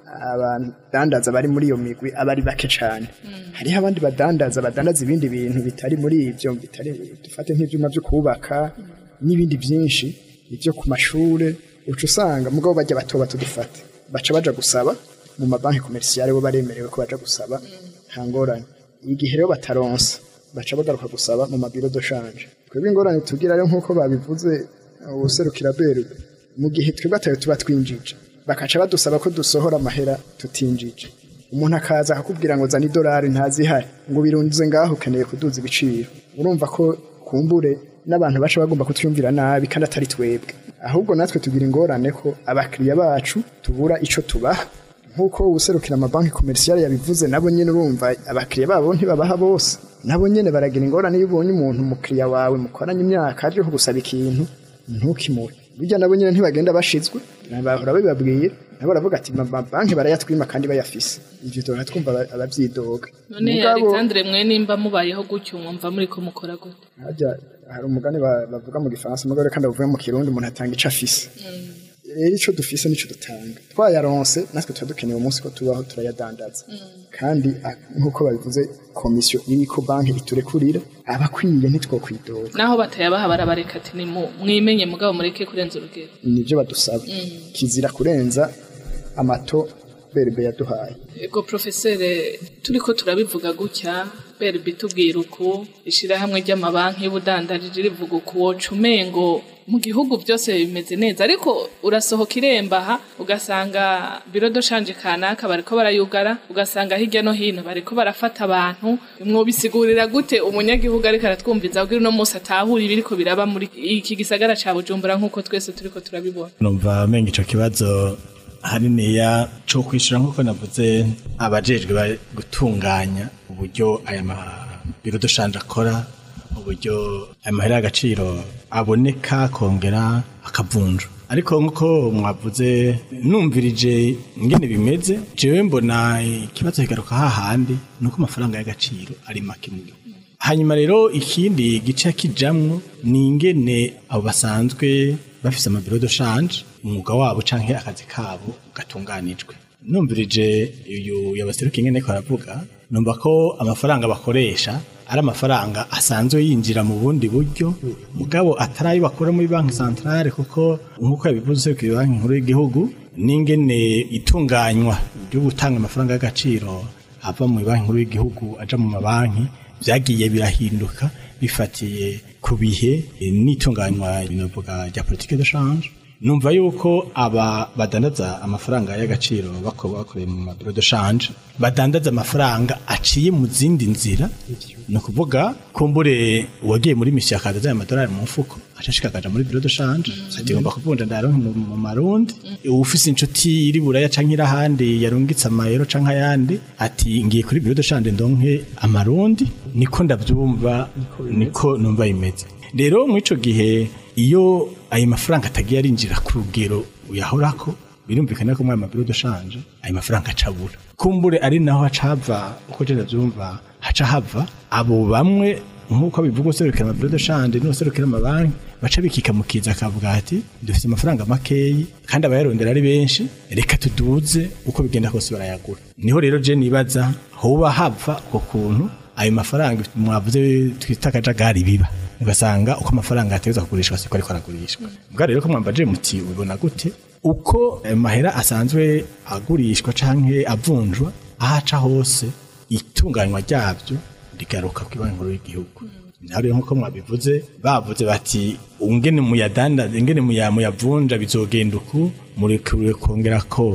abadandaza bari muri iyo migwi aba ari bake cyane hariho abandi badandaza badandaza ibindi bintu bitari muri ibyo bitari dufate nk'ibyuma byo kubaka n'ibindi byinshi ibyo ku mashure uca usanga mugabo bajya bato bato dufate baca baja gusaba mu mabanki komerisiyare bo baremerewe ko baja gusaba nta ngorane igihe rero bataronsa baca bagaruka gusaba mu mabiro doshanje twebwe ingorane tugira rero nk'uko babivuze ubuserukira berwe mu gihe twebwe atayo tuba twinjije bakaca badusaba ko dusohora amahera tutinjije umuntu akaza akakubwira ngo zana idolari ntazihari ngo birunze ngaho ukeneye kuduza ibiciro urumva ko kumbure n'abantu baca bagomba kutwumvira nabi kandi atari twebwe ahubwo natwe tugira ingorane ko abakiriya bacu tubura ico tubaha nk'uko userukira amabanki komerisiyare yabivuze nabo nyine urumva abakiriya babo ntibabaha bose nabo nyine baragira ingorane iyo ubonye umuntu umukiriya wawe mukoranye imyaka aje kugusaba ikintu ntukimuhe burya nabo nyine ntibagenda bashizwe bahora babibabwira nabo baravuga ati amabanki barayatwima kandi bayafise ivyo duhora twumva aba- abavyidoga none Mugabo- alexandre mwe nimba mubayeho gutyo mwumva muriko mukora gute harya hari umugani ba- bavuga mu gifaransa umugore kandi bavuga mu kirundi umuntu atanga ico afise rero ico dufise nico dutanga twayaronse natwe tuba dukeneye umunsi ko tubaho turayadandaza kandi a- nk'uko babivuze komisiyo iriko banki iturekurira abakwiye ntitwokwidoga naho batayabaha barabareka ati ni mu- mwimenye mugabo mureke kurenza urugero nivyo badusaba kizira kurenza amato berbe yaduhaye ego profesere turiko turabivuga gutya berbi tubwira uku ishirahamwe ry'amabanki y'ubudandaji rivuga uku woca umengo mu gihugu byose bimeze neza ariko urasohoka iremba aha ugasanga biro doshanje kanaka bariko barayugara ugasanga hirya no hino bariko barafata abantu mwobisigurira gute umunyagihugu ariko aratwumviza kugira uno munsi atahura ibiriko biraba muri iki gisagara ca bujumbura nk'uko twese turiko turabibona numva menga ico kibazo haniniya cyo kwishyura nk'uko navuze abajejwe ba- gutunganya uburyo aya mabiro dushanje akora uburyo aya mahera y'agaciro aboneka akongera akavunjwa ariko nk'uko mwavuze numvirije ingene bimeze jewe mbona ikibazo kigaruka hahandi ni uko amafaranga y'agaciro ari make mu gihugu hanyuma rero ikindi gice kijamwo ni ingene abo basanzwe bafise amabiro de shanje umwuga wabo canke akazi kabo gatunganijwe numvirije uyu yabaseruka ingene ko aravuga numva ko amafaranga bakoresha ari amafaranga asanzwe yinjira mu bundi buryo mugabo atari ayo bakura muri banki centrale kuko nk'uko yabivuze ku banki nkuru y'igihugu n'ingene itunganywa ryo gutanga amafaranga y'agaciro ava mu banki nkuru y'igihugu aja mu mabanki byagiye birahinduka bifatiye ku bihe n'itunganywa binavuga rya politike de change numva yuko aba badandaza amafaranga y'agaciro bako bakoreye mu mabiro de change badandaza amafaranga aciye mu zindi nzira ni ukuvuga kumbure uwagiye muri misiyo akaza aya amadolari mu mfuko acashika akaja muri biro de change ati ngomba kuvunja ndaronke mu mu marundi ufise inshuti iri buraya canke iri ahandi yarungitse amayero canke ayandi ati ngiye kuri biro de change ndonke amarundi niko ndavyumva niko numva imeze rero mw'ico gihe iyo ayo mafaranga atagiye arinjira ku rugero uyahorako birumvikana ko muri ayo mabiro de change ayo mafaranga acabura kumbure ari naho hacava uko je ndavyumva haca hava abo bamwe nk'uko bivuga userukira amabiro de change n'userukira amabanki baca bikika mu kiza akavuga ati dufite amafaranga makeyi kandi abayarondera ari benshi reka tuduze uko bigenda kose barayagura niho rero je nibaza hoba hava uko kuntu ayo mafaranga mwavuze twita akajagari biba ugasanga uko amafaranga yateza kugurishwa siko ariko aragurishwa bwa rero ko mwambaje muti ubona gute uko ayo mahera asanzwe agurishwa canke avunjwa ahaca hose itunganywa ryabyo rigaruka ku banki nkuru y'igihugu naho rero nk'uko mwabivuze bavuze bati ungene muyadandaza ingene muya- muyavunja bizogenda uku murekure kongera ko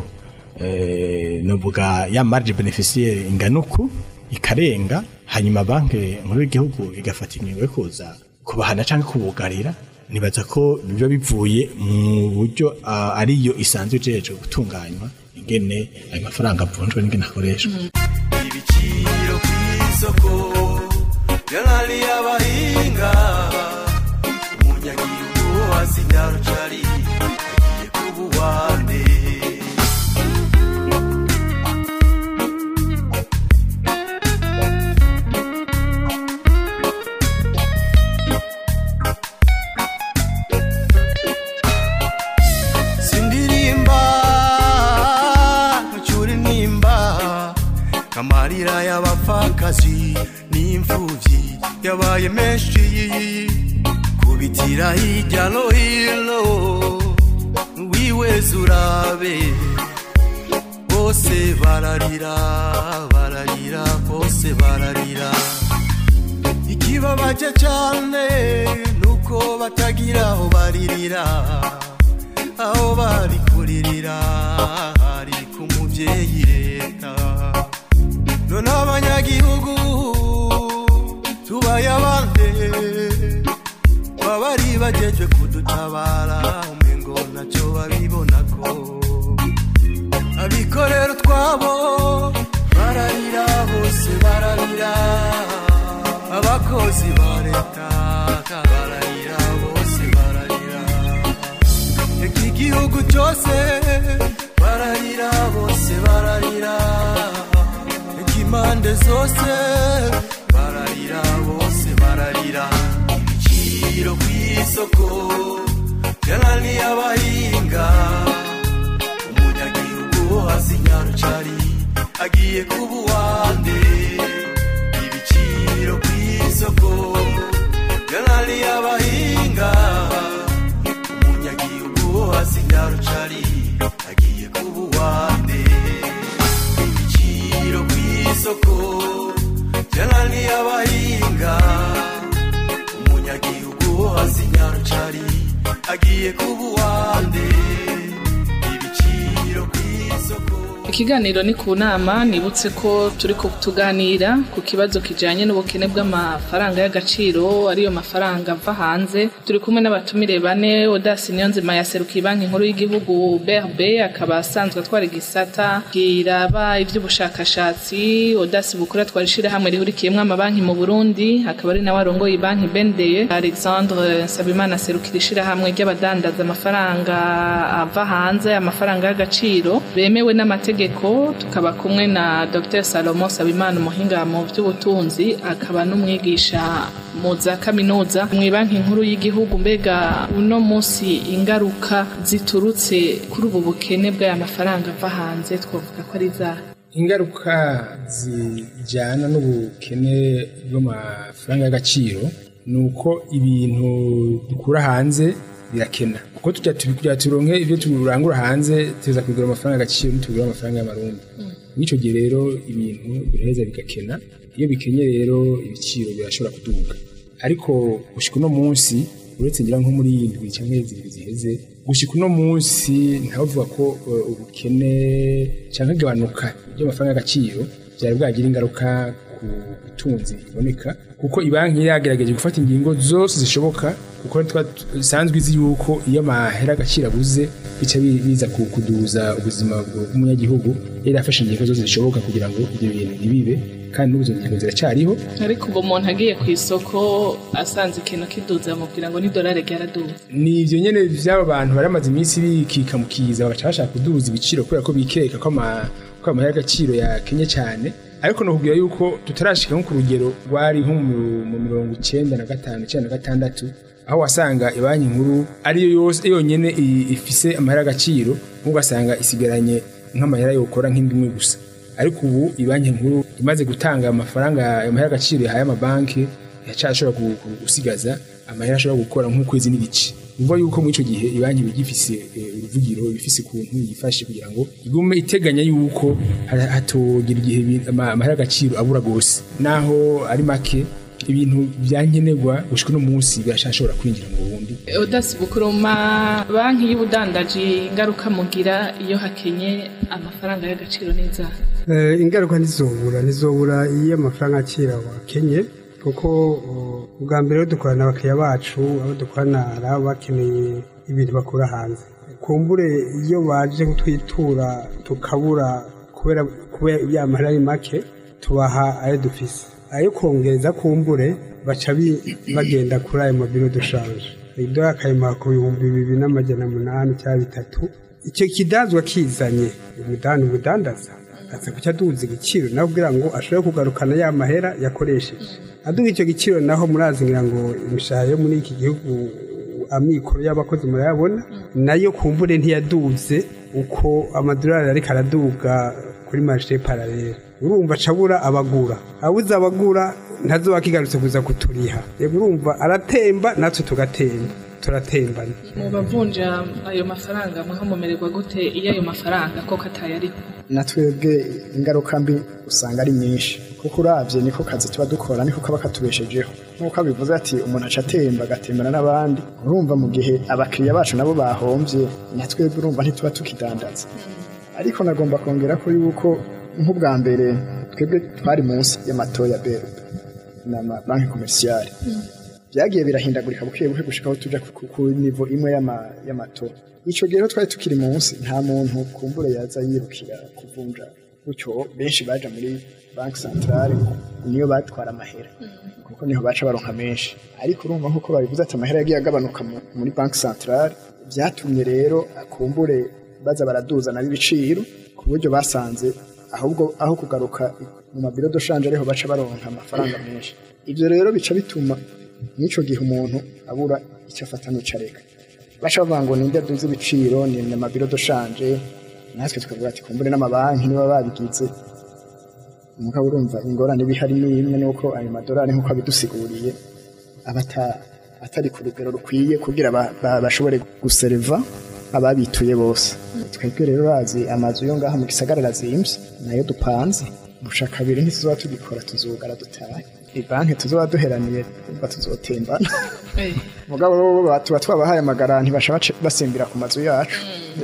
eh, novuga ya marge beneficiaire ingana uku ikarenga hanyuma banki nkuru y'igihugu igafata ingingo yo kuza kubahana cyangwa kubugarira nibaza ko biba bivuye mu buryo ah, ariyo isanzwe ijejwe gutunganywa ingene ayo mafaranga avunjwa n'ingene akoreshwa ibiciro ku isoko byarariye abahinga umunyagihugu hasi nyarucari agiye kuba uwande sindirimba ntucyure nimba amarira y'abapfakazi n'imfubyi yabaye menshi kubitira hirya no hino wiweze urabe bose bararira bararira bose bararira ikibabaje cyane nuko batagira aho baririra aho bari kuririra hari ku mubyeyi leta none abanyagihugu tubaye abande babari bagejwe kudutabara umengo nacyo babibona ko abikorera utwabo bararira bose bararira abakozi ba leta bararira bose bararira iki gihugu cyose bararira bose bararira impande zose bararira bose bararira ibiciro ku isoko byananiye abahinga amafaranga umunyagihugu wo hasi nyarucari agiye kuba uwande ibiciro ku isoko ikiganiro ni ku nama nibutse ko turi tuganira ku kibazo kijyanye n'ubukene bw'amafaranga y'agaciro ariyo mafaranga ava hanze turi kumwe n'abatumire bane odasi niyonzima yaserukiye banki nkuru y'igihugu brb akaba asanzwe atwara igisata kiraba iby'ubushakashatsi odasi bukora twari ishyirahamwe rihurikiyemo amabanki mu burundi akaba ari nawe arongoye banki bendeye alexandre nsabimana aserukira ishyirahamwe ry'abadandaza amafaranga ava hanze amafaranga y'agaciro bemewe n'amategeko tukaba kumwe na dr salomo sabimana umuhinga mu by'ubutunzi akaba n'umwigisha mu za kaminuza mu banki nkuru y'igihugu mbega uno munsi ingaruka ziturutse kuri ubu bukene bw'aya mafaranga ava hanze twavuga ko ari za ingaruka zijyana n'ubukene bw'amafaranga y'agaciro ni uko ibintu dukura hanze birakena kuko tujya kugira turonke ibyo turangura hanze tuza kugura amafaranga agaciro ntitugura amafaranga y'amarundi mw'icyo gihe rero ibintu biraheza bigakena iyo bikenye rero ibiciro birashobora kuduga ariko gushika uno munsi uretse ngira nko muri iyi ndwi cyangwa zibiri ziheze gushika uno munsi ntavuga ko uh, ubukene cyangwa igabanuka ry'amafaranga y'agaciro byari bwagira ingaruka ku butunzi biboneka kuko ibanki yagerageje gufata ingingo zose zishoboka kuko isanzwe izi yuko iyo amahera agaciro abuze bica biza kuduza ubuzima bw'umunyagihugu yari afashe ingingo zose zishoboka kugira ngo ibyo bintu ntibibe kandi n'ubu izo ngingo ziracyariho ariko ubu umuntu agiye ku isoko asanze ikintu kiduza bamubwira ngo n'idolari ryaraduze ni ibyo nyine by'aba bantu baramaze iminsi bikika mu kiza bagaca bashaka kuduza ibiciro kubera ko bikeka ko amahera y'agaciro yakenye cyane ariko nakubwira yuko tutarashika nko ku rugero rwari nko mu mirongo icyenda na gatanu icyenda na gatandatu aho wasanga banki nkuru ariyo yose yonyine ifise amahera agaciro ugasanga isigaranye nk'amahera yokora nk'indimwe gusa ariko ubu banki nkuru imaze gutanga amafaranga amahera agaciro yahaye amabanki yacashobora gusigaza amahera ashobora gukora nk'ukwezi n'igice uvuga yuko muri icyo gihe ibanki iba igifise uruvugiro ibifise ukuntu yifashe kugira ngo igume iteganya yuko hatogira igihe amahera agaciro abura rwose naho ari make ibintu byankenerwa gushika uno munsi birashobora kwinjira mu bundi odasi bukuruma banki y'ubudandaji ingaruka mugira iyo hakenye amafaranga y'agaciro neza ingaruka ntizobura ntizobura iyo amafaranga akira wakenye kuko ubwa mbere dukorana n'abakiriya bacu abo dukorana hari abo bakeneye ibintu bakura hanze kumbure iyo baje kutwitura tukabura kubera kubera ya mahera ari make tubaha ayo dufise ayo kongereza kumbure baca bagenda kuri ayo mabiro dushanje idora akayimuha ku bihumbi bibiri n'amajana umunani cyangwa bitatu icyo kidazwa kizanye umudani umudandaza aza kucya aduza igiciro nawe kugira ngo ashobore kugarukana ya mahera yakoresheje aduha icyo giciro naho murazingira ngo imishahara yo muri iki gihugu amikoro y'abakozi murayabona nayo kumbure ntiyaduze uko amadolari ariko araduga kuri marishe paralele urumva acabura abagura abuze abagura ntazo bakigarutse kuza kuturiha rero urumva aratemba natwe tugatemba turatembana mu bavunja ayo mafaranga mwaho mumererwa gute iyo ayo mafaranga koko atayariho natwebwe ingaruka mbi usanga ari nyinshi kuko urabye niko kazi tuba dukora niko kaba katubeshejeho nk'uko bivuze ati umuntu aca atemba agatembana n'abandi urumva mu gihe abakiriya bacu nabo bahombye natwebwe urumva ntituba tukidandaza ariko nagomba kongera ko yuko nk'ubwa mbere twebwe twari munsi y'amato ya berube na banki komerisiyare byagiye birahindagurika buke buke gushikaho tuja ku nivo imwe y'amato ico gihe rero twari tukiri munsi nta muntu kumbure yaza yirukira kuvunja gutyo benshi baja muri banki centrale niyo batwara amahera kuko niho baca baronka menshi ariko urumva nk'uko babivuze ati amahera yagiye agabanuka muri banki centrale byatumye rero kumbure baza baraduza nabo ibiciro ku buryo basanze ahubwo aho kugaruka mu mabiro doshanje ariho baca baronka amafaranga menshi ibyo rero bica bituma n'icyo gihe umuntu abura icyo afata n'ucareka baca bavuga ngo ninde aduze ibiciro ni amabiro doshanje natwe tukavuga ati kumbure n'amabanki niba babigize umugabo urumva ingorane bihari ni imwe nuko ayo madolari nk'uko abidusiguriye aba atari ku rugero rukwiye kugira bashobore gusereva ababituye bose twebwe rero bazi amazu yo ngaha mu gisagara arazimbye nayo dupanze guca kabiri ntituzoba tugikora tuzugara dutahe ibanki tuzoba duheraniye umva tuzotembana mugabo bo tuba twabahaye amagaranti basha bace- basimbira ku mazu yacu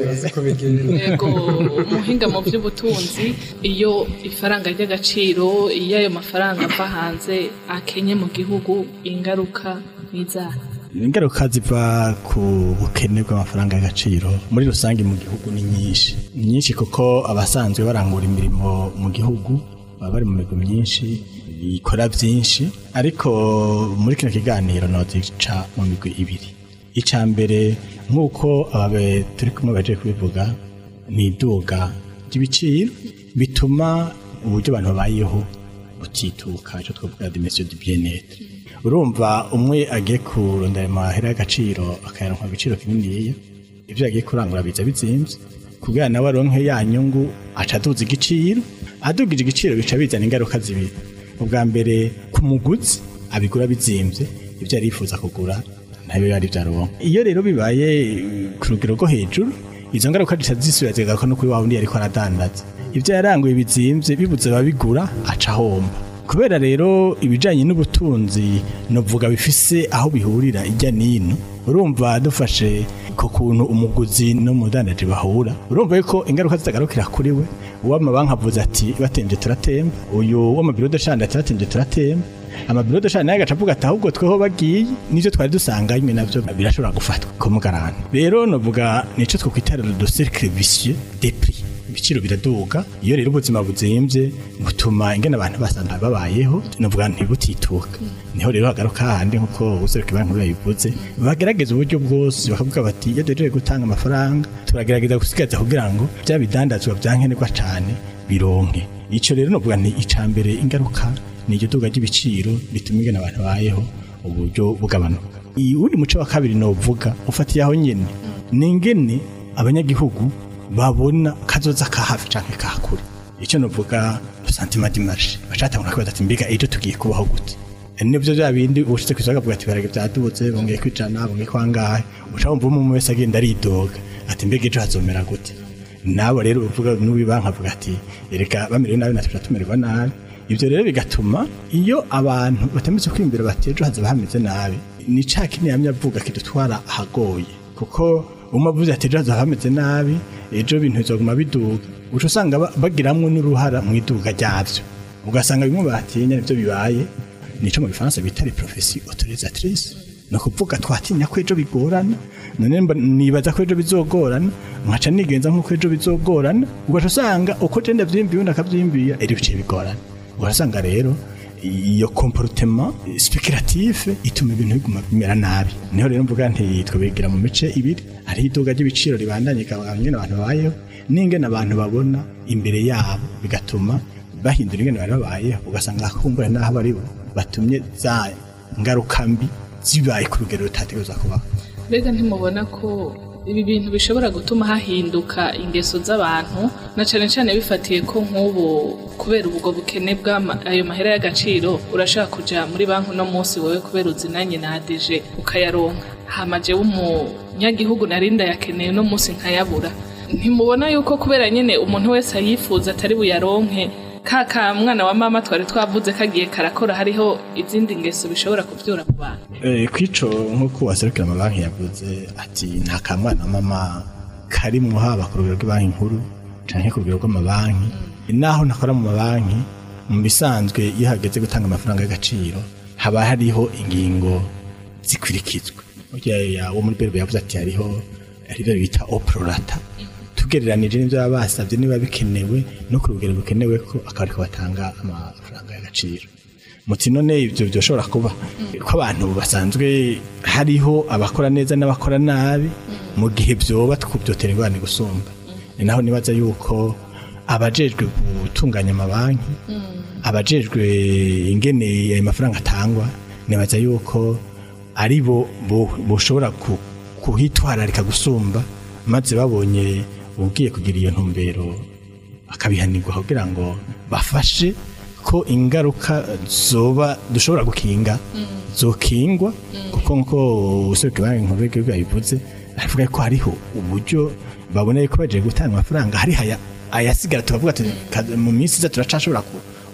yego umuhinga mu by'ubutunzi iyo ifaranga ry'agaciro iyo ayo mafaranga ava hanze akenye mu gihugu ingaruka n'izaha ingaruka ziva ku bukene bw'amafaranga y'agaciro muri rusange mu gihugu ni nyinshi ni nyinshi kuko abasanzwe barangura imirimo mu gihugu baba bari mu migwi myinshi ikora byinshi ariko muri kino kiganiro nozica mu migwi ibiri icya mbere nk'uko ababe turi kumwe baje kubivuga ni iduga ry'ibiciro bituma uburyo abantu babayeho butituka icyo twavuga dimensiyo du bien-être urumva umwe agiye kurondera amahera y'agaciro akayaronka agaciro kininiya ibyo yagiye kurangura biza bizimbye kugira nawe aronke ya nyungu aca aduza igiciro adugije igiciro bica bizana ingaruka zibiri ubwa mbere ku muguzi abigura bizimbye ibyo yari yifuza kugura ntayo yari byaronka iyo rero bibaye eh, ku rugero rwo hejuru izo ngaruka zica zisubira zigaruka no kuri wa wundi yariko aradandaza ibyo yaranguye bizimbye bibuze ababigura aca ahomba kubera rero ibijanye n'ubutunzi novuga bifise aho bihurira ijya nino urumva dufashe ku kuntu umuguzi n'umudandaji bahura urumva yuko ingaruka zitagarukira kuri we uw'amabanki avuze ati batemvye turatemba uyu w'amabiro dashanda ati batemvye turatemba amabiro dashanda nayo agaca avuga ati ahubwo tweho bagiye nivyo twari dusanganywe navyo birashobora gufatwa kumugarana rero novuga nico twokwitara le cercle vicieux des prix ibiciro biraduga iyo rero ubuzima buzimvye butuma ingene abantu basanzwe babayeho novuga ntibutituka niho rero hagaruka handi nkuko useruka banki nkuru yabivuze bagerageza uburyo bwose bakavuga bati iyo duhejeje gutanga amafaranga turagerageza gusigaza kugira ngo bya bidandazwa byankenerwa cane bironke ico rero novuga ni icambere ingaruka ni iryo duga ry'ibiciro bituma ingene abantu babayeho uburyo bugabanuka uwundi muco wa kabiri novuga ufatiye aho nyene ni ingene abanyagihugu babona kazoza ka hafi canke ka kure icyo novuga sentiment d'image bacatangura kwibaza ati mbega ejo tugiye kubaho gute nibyo bya bindi ushitse kwisaka avuga ati barage byadubutse bongeye kwijana bongeye kwangahe uca wumva umwe wese agenda aridoga ati mbega ejo hazomera gute nabo rero uvuga n'ubi banki avuga ati ereka bamerewe nabi natwe tumererwa nabi ibyo rero bigatuma iyo abantu batameze kwimbira bati ejo hazaba hameze nabi ni ca kindi yamye avuga kidutwara ahagoye kuko umwe avuze ati ejo hazaba hameze nabi ejo ibintu bizoguma biduga uca usanga ba- bagiramwo n'uruhara mu iduga ryavyo ugasanga bimwe batinya nivyo bibaye nico mu gifaransa bita les professions autorisatrices ni ukuvuga twatinya ko ejo bigorana none mba- nibaza ko ejo bizogorana nkaca nigenza nk'uko ejo bizogorana ugaca usanga uko je ndavyimbiye undi akavyimbiya eri biciye bigorana urasanga rero iyo comportement speculatif ituma ibintu biguma bimera nabi niho rero mvuga nti twabigira mu mice ibiri hari iduga ry'ibiciro ribandanye ikaba ingene abantu babayeho n'ingene abantu babona imbere yabo bigatuma bahindura ingene bari babayeho ugasanga kumbura n'aho bari bo batumye za ngaruka mbi zibaye ku rugero rutategereza kubaho mbega ntimubona ko ibi bintu bishobora gutuma hahinduka ingeso z'abantu na cyane cyane bifatiye ko nk'ubu kubera ubwo bukene bw'ayo mahera y'agaciro urashaka kujya muri banki uno munsi wowe kubera uzinanye na adeje ukayaronka hamaje w'umunyagihugu narinda yakeneye uno munsi nkayabura ntimubona yuko kubera nyine umuntu wese ayifuza atari buyaronke ka ka mwana wa mama twari twavuze kagiye karakora hariho izindi ngeso bishobora kubyura ku bantu Eh, kwico nk'uko waserukira amabanki yavuze ati nta kamwana mama karimwo haba ku rugero rw'ibanki nkuru canke ku rugero rw'amabanki naho ntakora mu mabanki mu bisanzwe iyo hageze gutanga amafaranga y'agaciro haba hariho ingingo zikurikizwa burya ya- wo muri berbe yavuze ati hariho arivyo bita oprorata tugereranije n'ivyo baba basavye niba bikenewe no ku rugero rukenewe ko akaba ariko batanga amafaranga y'agaciro muti none ibyo byoshobora kuba ko abantu basanzwe hariho abakora neza n'abakora nabi mu gihe byoba twubyotera ingorane gusumba ni naho nibaza yuko abajejwe gutunganya amabanki abajejwe ingene ayo mafaranga atangwa nibaza yuko ari bo bo- boshobora ku- kuhitwararika gusumba maze babonye ugiye kugira iyo ntumbero akabihanirwa kugira ngo bafashe ko ingaruka zoba dushobora gukinga zokingwa kuko nko useruka banki nkuru y'igihugu yabivuze aravuga ko hariho uburyo babona yuko bagiye gutanga amafaranga hari haya ayasigara tukavuga ati "Ka- mu minsi iza turacashobora ku-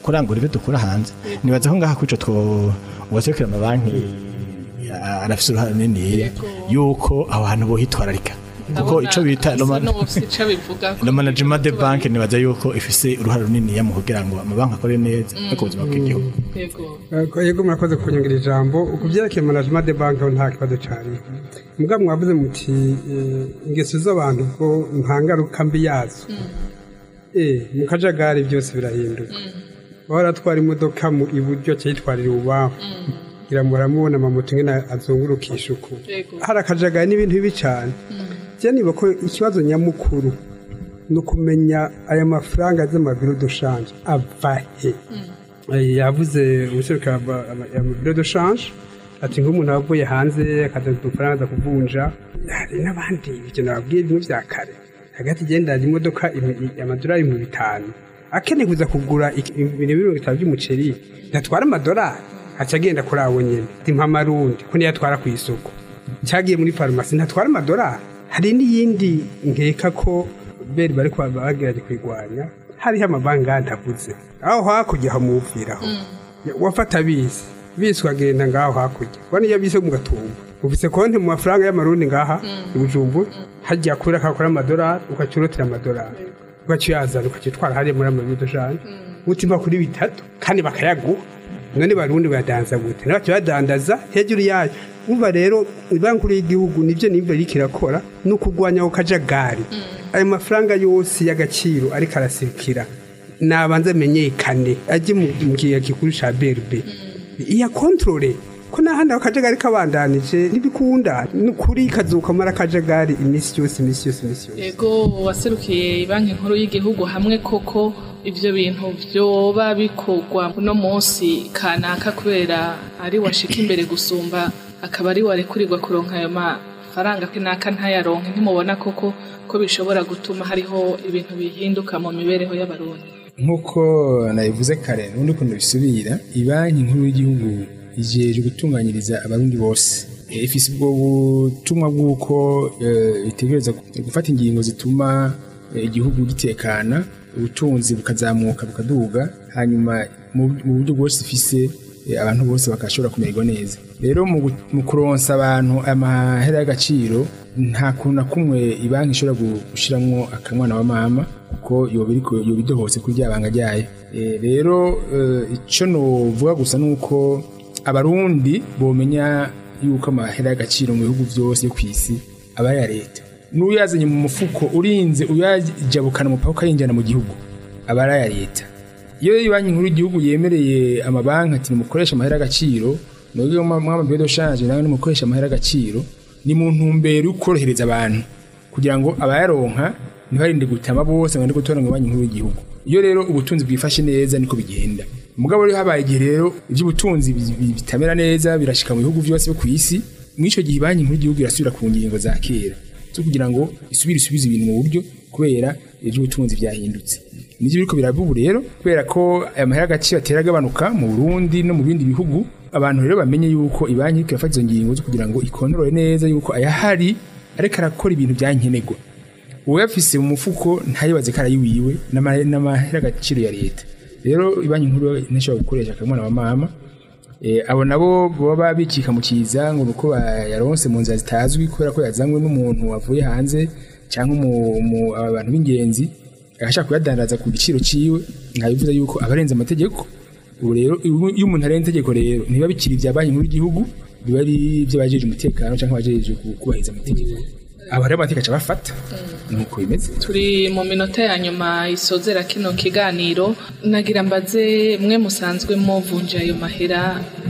kurangura ibyo dukura hanze nibaza ko ngaha kwico two uwasekera amabanki ah, arafise uruhare runini yuko aho hantu bohitwararika kuko ico bita Roma- ico bivuga na management de banke nibaza yuko ifise uruhare runini mu kugira ngo amabanki akore neza no ku buzima bw'igihugu yego Eh, yego murakoze kunyongera ijambo ku byerekeye management de banki ho nta kibazo cyane mugabo mwavuze muti eh, ingeso z'abantu ko nta ngaruka mbi yazo eh mu kajagari byose birahinduka wahora atwara imodoka mu iburyo cyayitwarira ibubafu kugira ngo baramubona amamoto ingene azungurukisha uku Yego. hari akajagari n'ibintu bibi cyane je niba ko ikibazo nyamukuru ni ukumenya aya mafaranga z'amabiro doshanje ava he Eh, yavuze umuserukira amabiro doshanje ati nk'umuntu wavuye hanze akazana udufaranga aza kuvunja hari n'abandi ibyo nababwiye bimwe bya kare hagati igendana imodoka imi- amadolari mu bitanu akeneye kuza kugura iki- ibintu mirongo itanu by'umuceri ntatwara amadolari aca agenda kuri abo nyine timpa amarundi ko niyo atwara ku isoko cyagiye muri farumasi ntatwara amadolari hari n'iyindi nkeka ko beri bari kwa- bagerageje kuyirwanya hariho amabanki ntavuze aho hakurya hamuviraho wafata bisi bisi ukagenda ngaho hakurya ubona iyo bisi mu gatumba ufise konti mu mafaranga y'amarundi ngaha i bujumbura hajya kuri akakora amadolari ukacurutira amadolari ukaciyazana ukacitwara hariya muri amabido jane utima kuri bitatu kandi bakayaguha none barundi bayadanza gute nabacyo badandaza hejuru yayo umva rero banki nkuru y'igihugu nibyo nimba iriko irakora ni ukugwanya ako kajagari ayo mafaranga yose y'agaciro ariko arasirikira nabanza amenyekane ajye mu mu kigega gikuru ca berbe iya kontrole ko n'ahandi ako kajagari kabandanije ntibikunda ni ukuri kazukamara akajagari iminsi yose iminsi yose iminsi yose yego waserukiye banki nkuru y'igihugu hamwe koko ivyo bintu vyoba bikorwa uno munsi kanaka kubera ari washika imbere gusumba akaba ari warekurirwa kuronka ayo mafaranga kanaka ntayaronke ntimubona koko ko bishobora gutuma hariho ibintu bihinduka mu mibereho y'abarundi nk'uko nabivuze kare n'ubundi ukuntu bisubira ibanki nkuru y'igihugu ijeje gutunganyiriza abarundi bose Eh, ifise ubwo butumwa bw'uko eh, itegereza gufata ingingo zituma eh, igihugu gitekana ubutunzi bukazamuka bukaduga hanyuma mu mu buryo bwose ifise eh, abantu bose bakashobora kumererwa neza rero mu gu- mu kuronsa abantu amahera y'agaciro nta kuntu na kumwe ibanki ishobora gu- gushiramwo akamwana wa mama kuko yoba iriko yoba idohotse kuri rya banga ryayo Eh, rero eh, ico novuga gusa nuko abarundi bomenya yuko amahera y'agaciro mu bihugu byose yo kw'isi aba aya leta n'uyazanye mu mufuko urinze uyajabukana umupaka ukayinjana mu gihugu aba ari aya leta iyo banki nkuru y'igihugu yemereye amabanki ati nimukoresha amahera y'agaciro nubwo mwamabiyo doshanje nawe nimukoresha amahera y'agaciro ni mu ntumbero yo korohereza abantu kugira ngo abayaronka ntibarinde gutama bose ngo ndi gutora ngo banki nkuru y'igihugu iyo rero ubutunzi bwifashe neza niko bigenda mugabo rero habaye igihe rero iby'ubutunzi bi- bi- bitamera neza birashika mu bihugu byose byo ku isi mw'ico gihe banki nkuru y'igihugu irasubira ku ngingo za kera zo kugira ngo isubire isubize ibintu mu buryo kubera iby'ubutunzi byahindutse nivyo biriko biraba ubu rero kubera ko aya mahera agaciro atera agabanuka mu Burundi no mu bindi bihugu abantu rero bamenye yuko ibanki iriko irafata izo ngingo zo kugira ngo ikontorore neza yuko ayahari ariko arakora ibintu byankenerwa uwayafise mu mufuko ntayibaze ko arayiwiwe n'ama- n'amahera agaciro ya leta rero ibanki nkuru ntishobora gukoresha akamwana wa mama Eh, abo nabo baba bikika mu kiza ngo nuko yaronse mu nzira zitazwi kubera ko yazanywe n'umuntu wavuye hanze cyangwa mu- mu- abantu b'ingenzi agashaka kuyadandaza ku giciro ciwe nkabivuze yuko abarenze amategeko ubu rero iyo umuntu arenze itegeko rero ntibiba bikiri ibya banki nkuru y'igihugu biba ari iby'abajeje umutekano cyangwa abajeje ku- kubahiriza amategeko abo rero amategeko aca bafata nuko bimeze turi mu minota ya nyuma isozera kino kiganiro nagira mbaze mwe musanzwe muvunja ayo mahera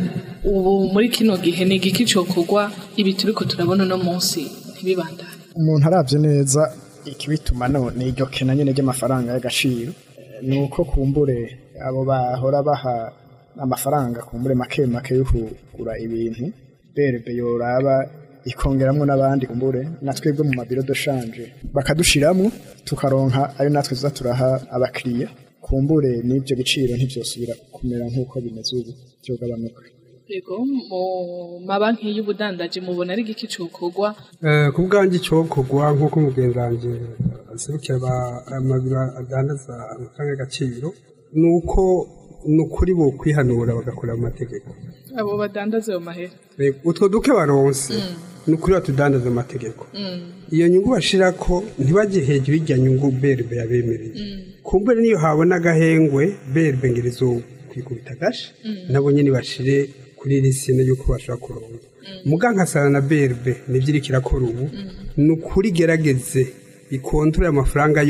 ubu muri kino gihe ni igiki cokorwa ibi turiko turabona uno munsi ntibibandane umuntu arabye neza ikibituma none iryo kena nyine ry'amafaranga y'agaciro eh, ni uko kumbure abo bahora baha amafaranga kumbure make make yo kugura ibintu berebe yoraba ikongeramwo n'abandi kumbure na twebwe mu mabiro doshanje bakadushiramwo tukaronka ayo natwe tuza turaha abakiriya kumbure n'ibyo biciro ntibyosubira kumera nk'uko bimeze ubu byogabanuka yego mu mabanki y'ubudandaji mubona ari igiki cokorwa Eh, ku bwanjye icyokorwa nk'uko mugenzi wanjye aserukira aba- amabiro adandaza amafaranga y'agaciro ni uko ni ukuri bo kwihanura bagakora mu mategeko abo badandaza ayo mahera Eh, utwo duke baronse ni ukuri batudandaza amategeko iyo nyungu bashira ko ntibajye hejuru y'irya nyungu berbe yabemereye kumbure niyo habona agahengwe berbe ngerizo kwikubita agashi nabo nyine bashire kuri risine yuko bashobora kuronka muga nkasana na berbe nibyo iriko irakora ubu ni ukuri gerageze ikontorore amafaranga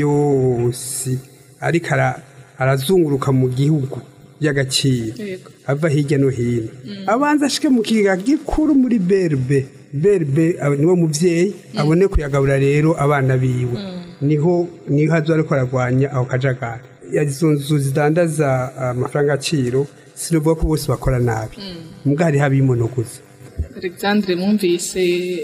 yose ariko ara- arazunguruka mu gihugu y'agaciro Yego. ava hirya no hino abanza ashike mu kiga gikuru muri berbe berbe aba- niwo muvyeyi abone kuyagabura rero abana biwe niho niho azo ariko aragwanya aho kajagari izo nzu zidandaza amafaranga agaciro sinovuga ko bose bakora nabi mbwa hariho abimonoguza alexandre mwumvise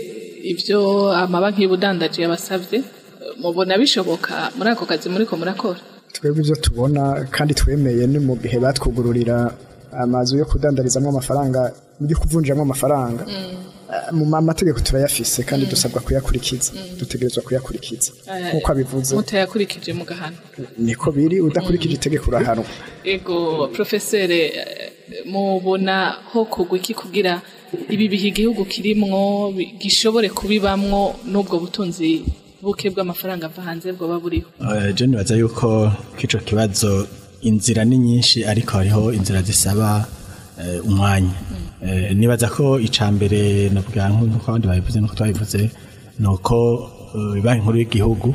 ibyo amabanki y'ubudandaji yabasabye mubona bishoboka muri ako kazi muriko murakora twebwe ibyo tubona kandi twemeye ni mu gihe batwugururira amazu yo kudandarizamo amafaranga yo kuvunjiramo amafaranga Eh, mu ma- mategeko turayafise kandi dusabwa kuyakurikiza dutegerezwa kuyakurikiza nk'uko abivuze mutayakurikije mu gahano niko biri udakurikije itegeko urahanwa ego profesere eh, mubona ho kugwa iki kugira ibi bihe igihugu kirimwo bi- gishobore kubibamwo n'ubwo butunzi buke bw'amafaranga ava hanze bwoba buriho Eh, je nibaza yuko k'ico kibazo inzira ni nyinshi ariko hariho inzira zisaba eh, umwanya Eh, nibaza ko ica mbere navuga nk'uko abandi babivuze nuko twabivuze ni uko eh, banki nkuru y'igihugu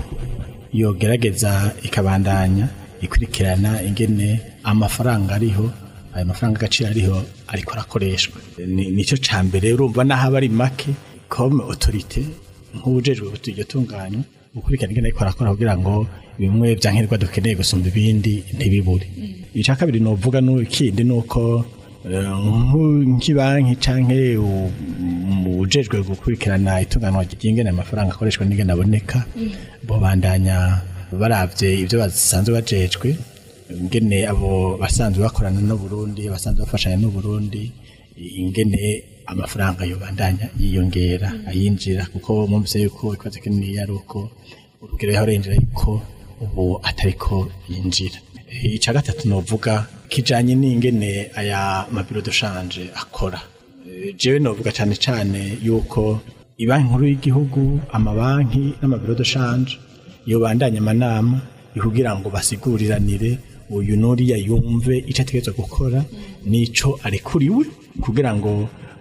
yogerageza ikabandanya ikurikirana ingene amafaranga ariho ayo mafaranga agaciro ariho ariko arakoreshwa Ni- nicyo ca mbere urumva naho aba ari make comme autorité nk'ubujejwe iryo tunganya gukurikirana ingene ariko arakora kugira ngo bimwe bya nkenerwa dukeneye gusumba ibindi ntibibure icya kabiri novuga n'ikindi ni uko eh, nk'u- nk'ibanki canke u- ujejwe gukurikirana itunganwa ry'ingene amafaranga akoreshwa n'ingene aboneka bobandanya baravye ibyo basanzwe bajejwe ingene abo basanzwe bakorana n'u Burundi basanzwe bafashanya n'u Burundi ingene amafaranga yobandanya yiyongera ayinjira kuko mwumvise yuko ikibazo kinini ari uko urugero yaho renjera yuko ubu atariko yinjira icya gatatu novuga kijanye n'ingene aya mabiro de shanje akora Eh, jewe novuga cyane cyane yuko ibanki nkuru y'igihugu amabanki n'amabiro de shanje yobandanya amanama kugira ngo basiguriranire uyu nuriya yumve icyo ategerezwa gukora n'ico arekuriwe kugira ngo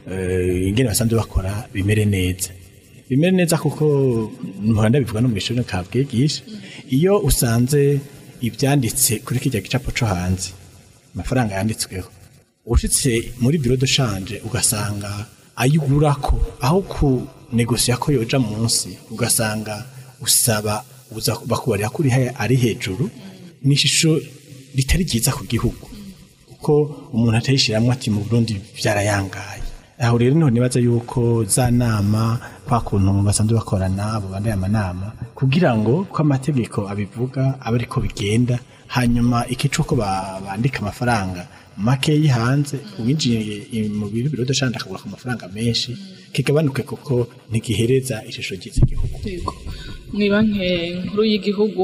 eh, ingene basanzwe bakora bimere neza bimere neza kuko muhanda bivuga no mu ishuri kabwigisha iyo usanze ibyanditse kuri kijya gicapo co hanze amafaranga yanditsweho ushitse muri biro de shanje ugasanga ayigurako aho ku negosiya ko yoja munsi ugasanga usaba uza bakubarira kuri ari hejuru ni ishusho ritari ryiza ku gihugu kuko umuntu atayishiramwo ati mu Burundi byarayangaye aho rero niho nibaza yuko za nama kwa kuntu basanzwe bakorana abo bandaye amanama kugira ngo ko amategeko abivuga abe ariko bigenda hanyuma ikico ko ba- bandika amafaranga make hanze uwinjiye mu biro biro dashanda akagura ku mafaranga menshi kigabanuke kuko ntigihereza ishusho ryiza igihugu Yego. mu banki nkuru y'igihugu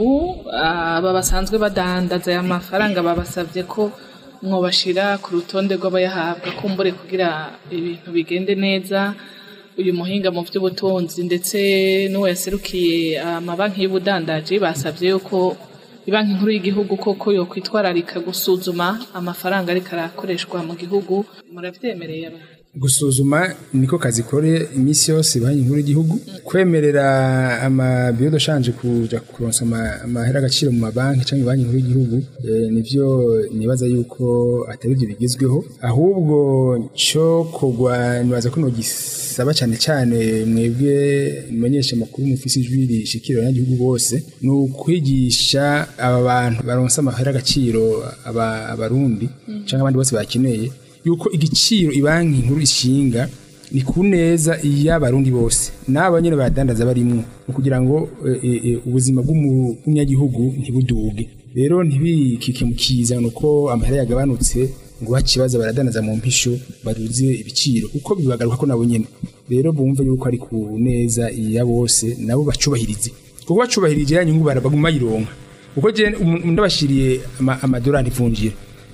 aba basanzwe badandaza aya mafaranga babasabye ko mwobashira ku rutonde rw'abayahabwa kumbure kugira ibintu bigende neza uyu muhinga mu by'ubutunzi ndetse n'uwo yaserukiye amabanki y'ubudandaji basabye yuko banki nkuru y'igihugu koko yo kwitwararika gusuzuma amafaranga ariko arakoreshwa mu gihugu murabyemereye abantu gusuzuma niko kazi kore iminsi yose banki nkuru y'igihugu kwemerera amabiro dashanje kuja kuronsa ama- amahera agaciro mu mabanki cyangwa banki nkuru y'igihugu eh, nivyo nibaza yuko atari byo bigezweho ahubwo cyo kugwa nibaza ko nogisaba cyane cyane mwebwe mumenyesha amakuru mufisi ijwi rishikira abanyagihugu bose ni ukwigisha aba bantu baronsa amahera agaciro aba- abarundi cyangwa abandi bose bakeneye yuko igiciro ibanki nkuru ishinga ni ku neza y'abarundi bose n'aba nyine badandaza barimwo ni kugira ngo eh, eh, eh, ubuzima bw'umu- bw'umunyagihugu ntibuduge rero ntibikike mu kiza ni uko amahera yagabanutse ngo bakibaza baradandaza mu mpisho baduze ibiciro kuko bibagaruka ko nabo nyine rero bumve yuko ari ku neza ya bose nabo bacubahirize kuko bacubahirije ya nyungu barabaguma bayironka kuko je umu- ndabashiriye ama- amadolari mvunjira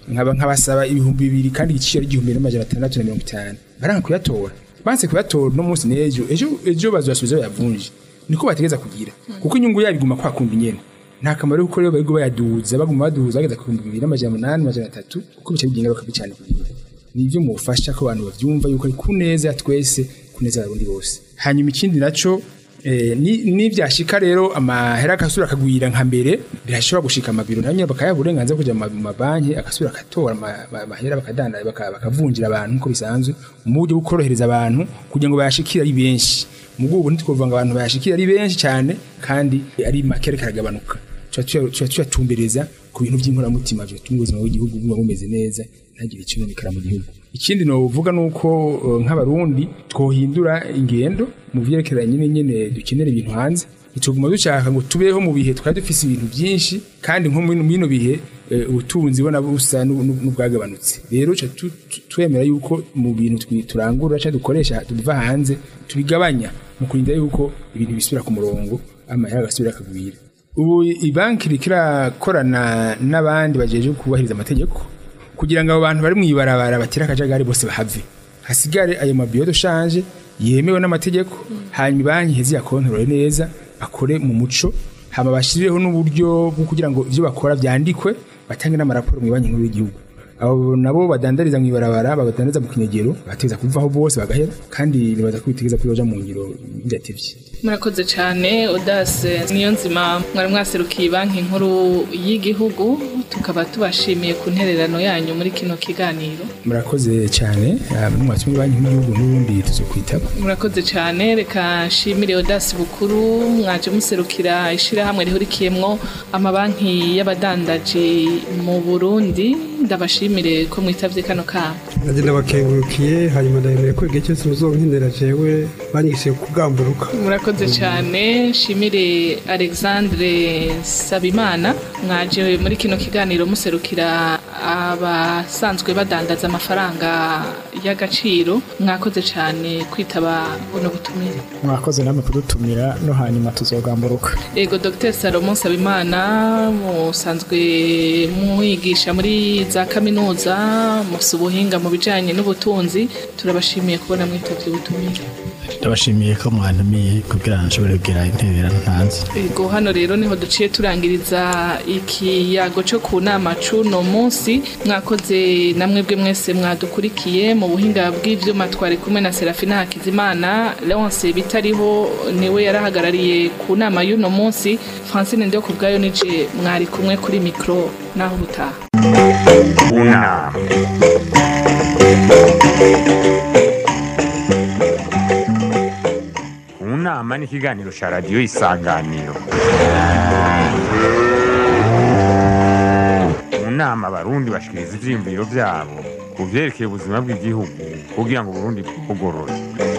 nkaba nkabasaba ibihumbi bibiri kandi igiciro ari igihumbi n'amajana atandatu na mirongo itanu baranga kuyatora banse kuyatora uno munsi n'ejo ejo ejo bazasubiza bayavunje niko bategeza kugira kuko inyungu yabo iguma kwa kundi nyene nta kamaro yuko rero bariko bayaduza baguma baduza bageza ku bihumbi bibiri n'amajana umunani amajana atatu kuko bica bigira ingaruka mbi cyane ku gihugu nivyo mufasha ko abantu bavyumva yuko ari kuneza ya twese kuneza abarundi bose hanyuma ikindi naco eh, ni- nivyashika rero amahera akasubira akagwira nka mbere birashobora gushika amabiro nayo nyene bakayaha uburenganzira bwo kuja mu ma- mu mabanki agasubira akatora ama- ama- amahera bakadanda baka- bakavunjira abantu nkuko bisanzwe mu buryo bwo korohereza abantu kugira ngo bayashikire ari benshi mu bw'ubu ntitwovuga ngo abantu bayashikire ari benshi cyane kandi ari make ariko aragabanuka tuba tuya- tuba tuyatumbereza ku bintu by'inkoramutima byatuma ubuzima bw'igihugu buba bumeze neza ntagire ikinonekara mu gihugu ikindi novuga nuko uh, nk'abarundi twohindura ingendo mu vyerekeranye nyine nyene dukenera ibintu hanze bituguma dushaka ngo tubeho mu bihe twari dufise ibintu byinshi kandi nko muri bino bihe eh, ubutunzi bona busa n'u- n'u- n'ubwagabanutse rero ca tu- tu- twemera yuko mu bintu twi- turangura cyangwa dukoresha tubiva hanze tubigabanya mu kurinda yuko ibintu bisubira ku murongo amahera agasubira akagwira ubu ibanki iriko irakorana n'abandi bajeje kubahiriza amategeko kugira ngo abo bantu bari mu ibarabara batire akajagari bose bahave hasigare ayo mabiyo dushanje yemewe n'amategeko hanyuma banki iheze yakontorore neza akore mu muco hama bashirireho n'uburyo bwo kugira ngo ivyo bakora vyandikwe batange n'amaraporo mu banki nkuru y'igihugu abo nabo badandariza mu ibarabara badandariza mu kinyegero bategeza kuvaho bose bagahera kandi nibaza ko bitegeza ko yoja mu ngiro bidatevye murakoze cyane odase niyo nzima mwari mwaserukiye banki nkuru y'igihugu tukaba tubashimiye ku ntererano yanyu muri kino kiganiro murakoze cyane mwatsi banki nkuru y'igihugu n'ubundi tuzokwitaba murakoze cyane reka nshimire odasi bukuru mwaje muserukira ishyirahamwe rihurikiyemwo amabanki y'abadandaji mu burundi ndabashimire ko mwitavye kano kamo nanjye ndabakengurukiye hanyuma ndabemeye ko igihe cyose muzonkenera jewe banyigishije kugamburuka murakoze cyane nshimire alexandre sabimana mwaje muri kino kiganiro muserukira abasanzwe badandaza amafaranga y'agaciro mwakoze cyane kwitaba buno butumire mwakoze namwe kudutumira no hanyuma tuzogamburuka ego dr salomon sabimana musanzwe mwigisha muri za kaminuza musa ubuhinga mu bijyanye n'ubutunzi turabashimiye kubona mwitavye ubutumire ndabashimiye ko mwantumiye kugira ngo nshobore kugira intererano ntanze ego hano rero niho duciye turangiriza ikiyago cyo ku nama c'uno munsi mwakoze namwe bwe mwese mwadukurikiye mu buhinga bw'ivyuma twari kumwe na serafina hakizimana leonce bitariho niwe yarahagarariye ku nama y'uno munsi francine ndio ku bwayo nije mwari kumwe kuri mikro naho ubutaha unama unama ni ikiganiro cya radiyo isanganiro mu nama abarundi bashikiriza ivyiyumviro vyabo ku vyerekeye ubuzima bw'igihugu kugira ngo uburundi bugorore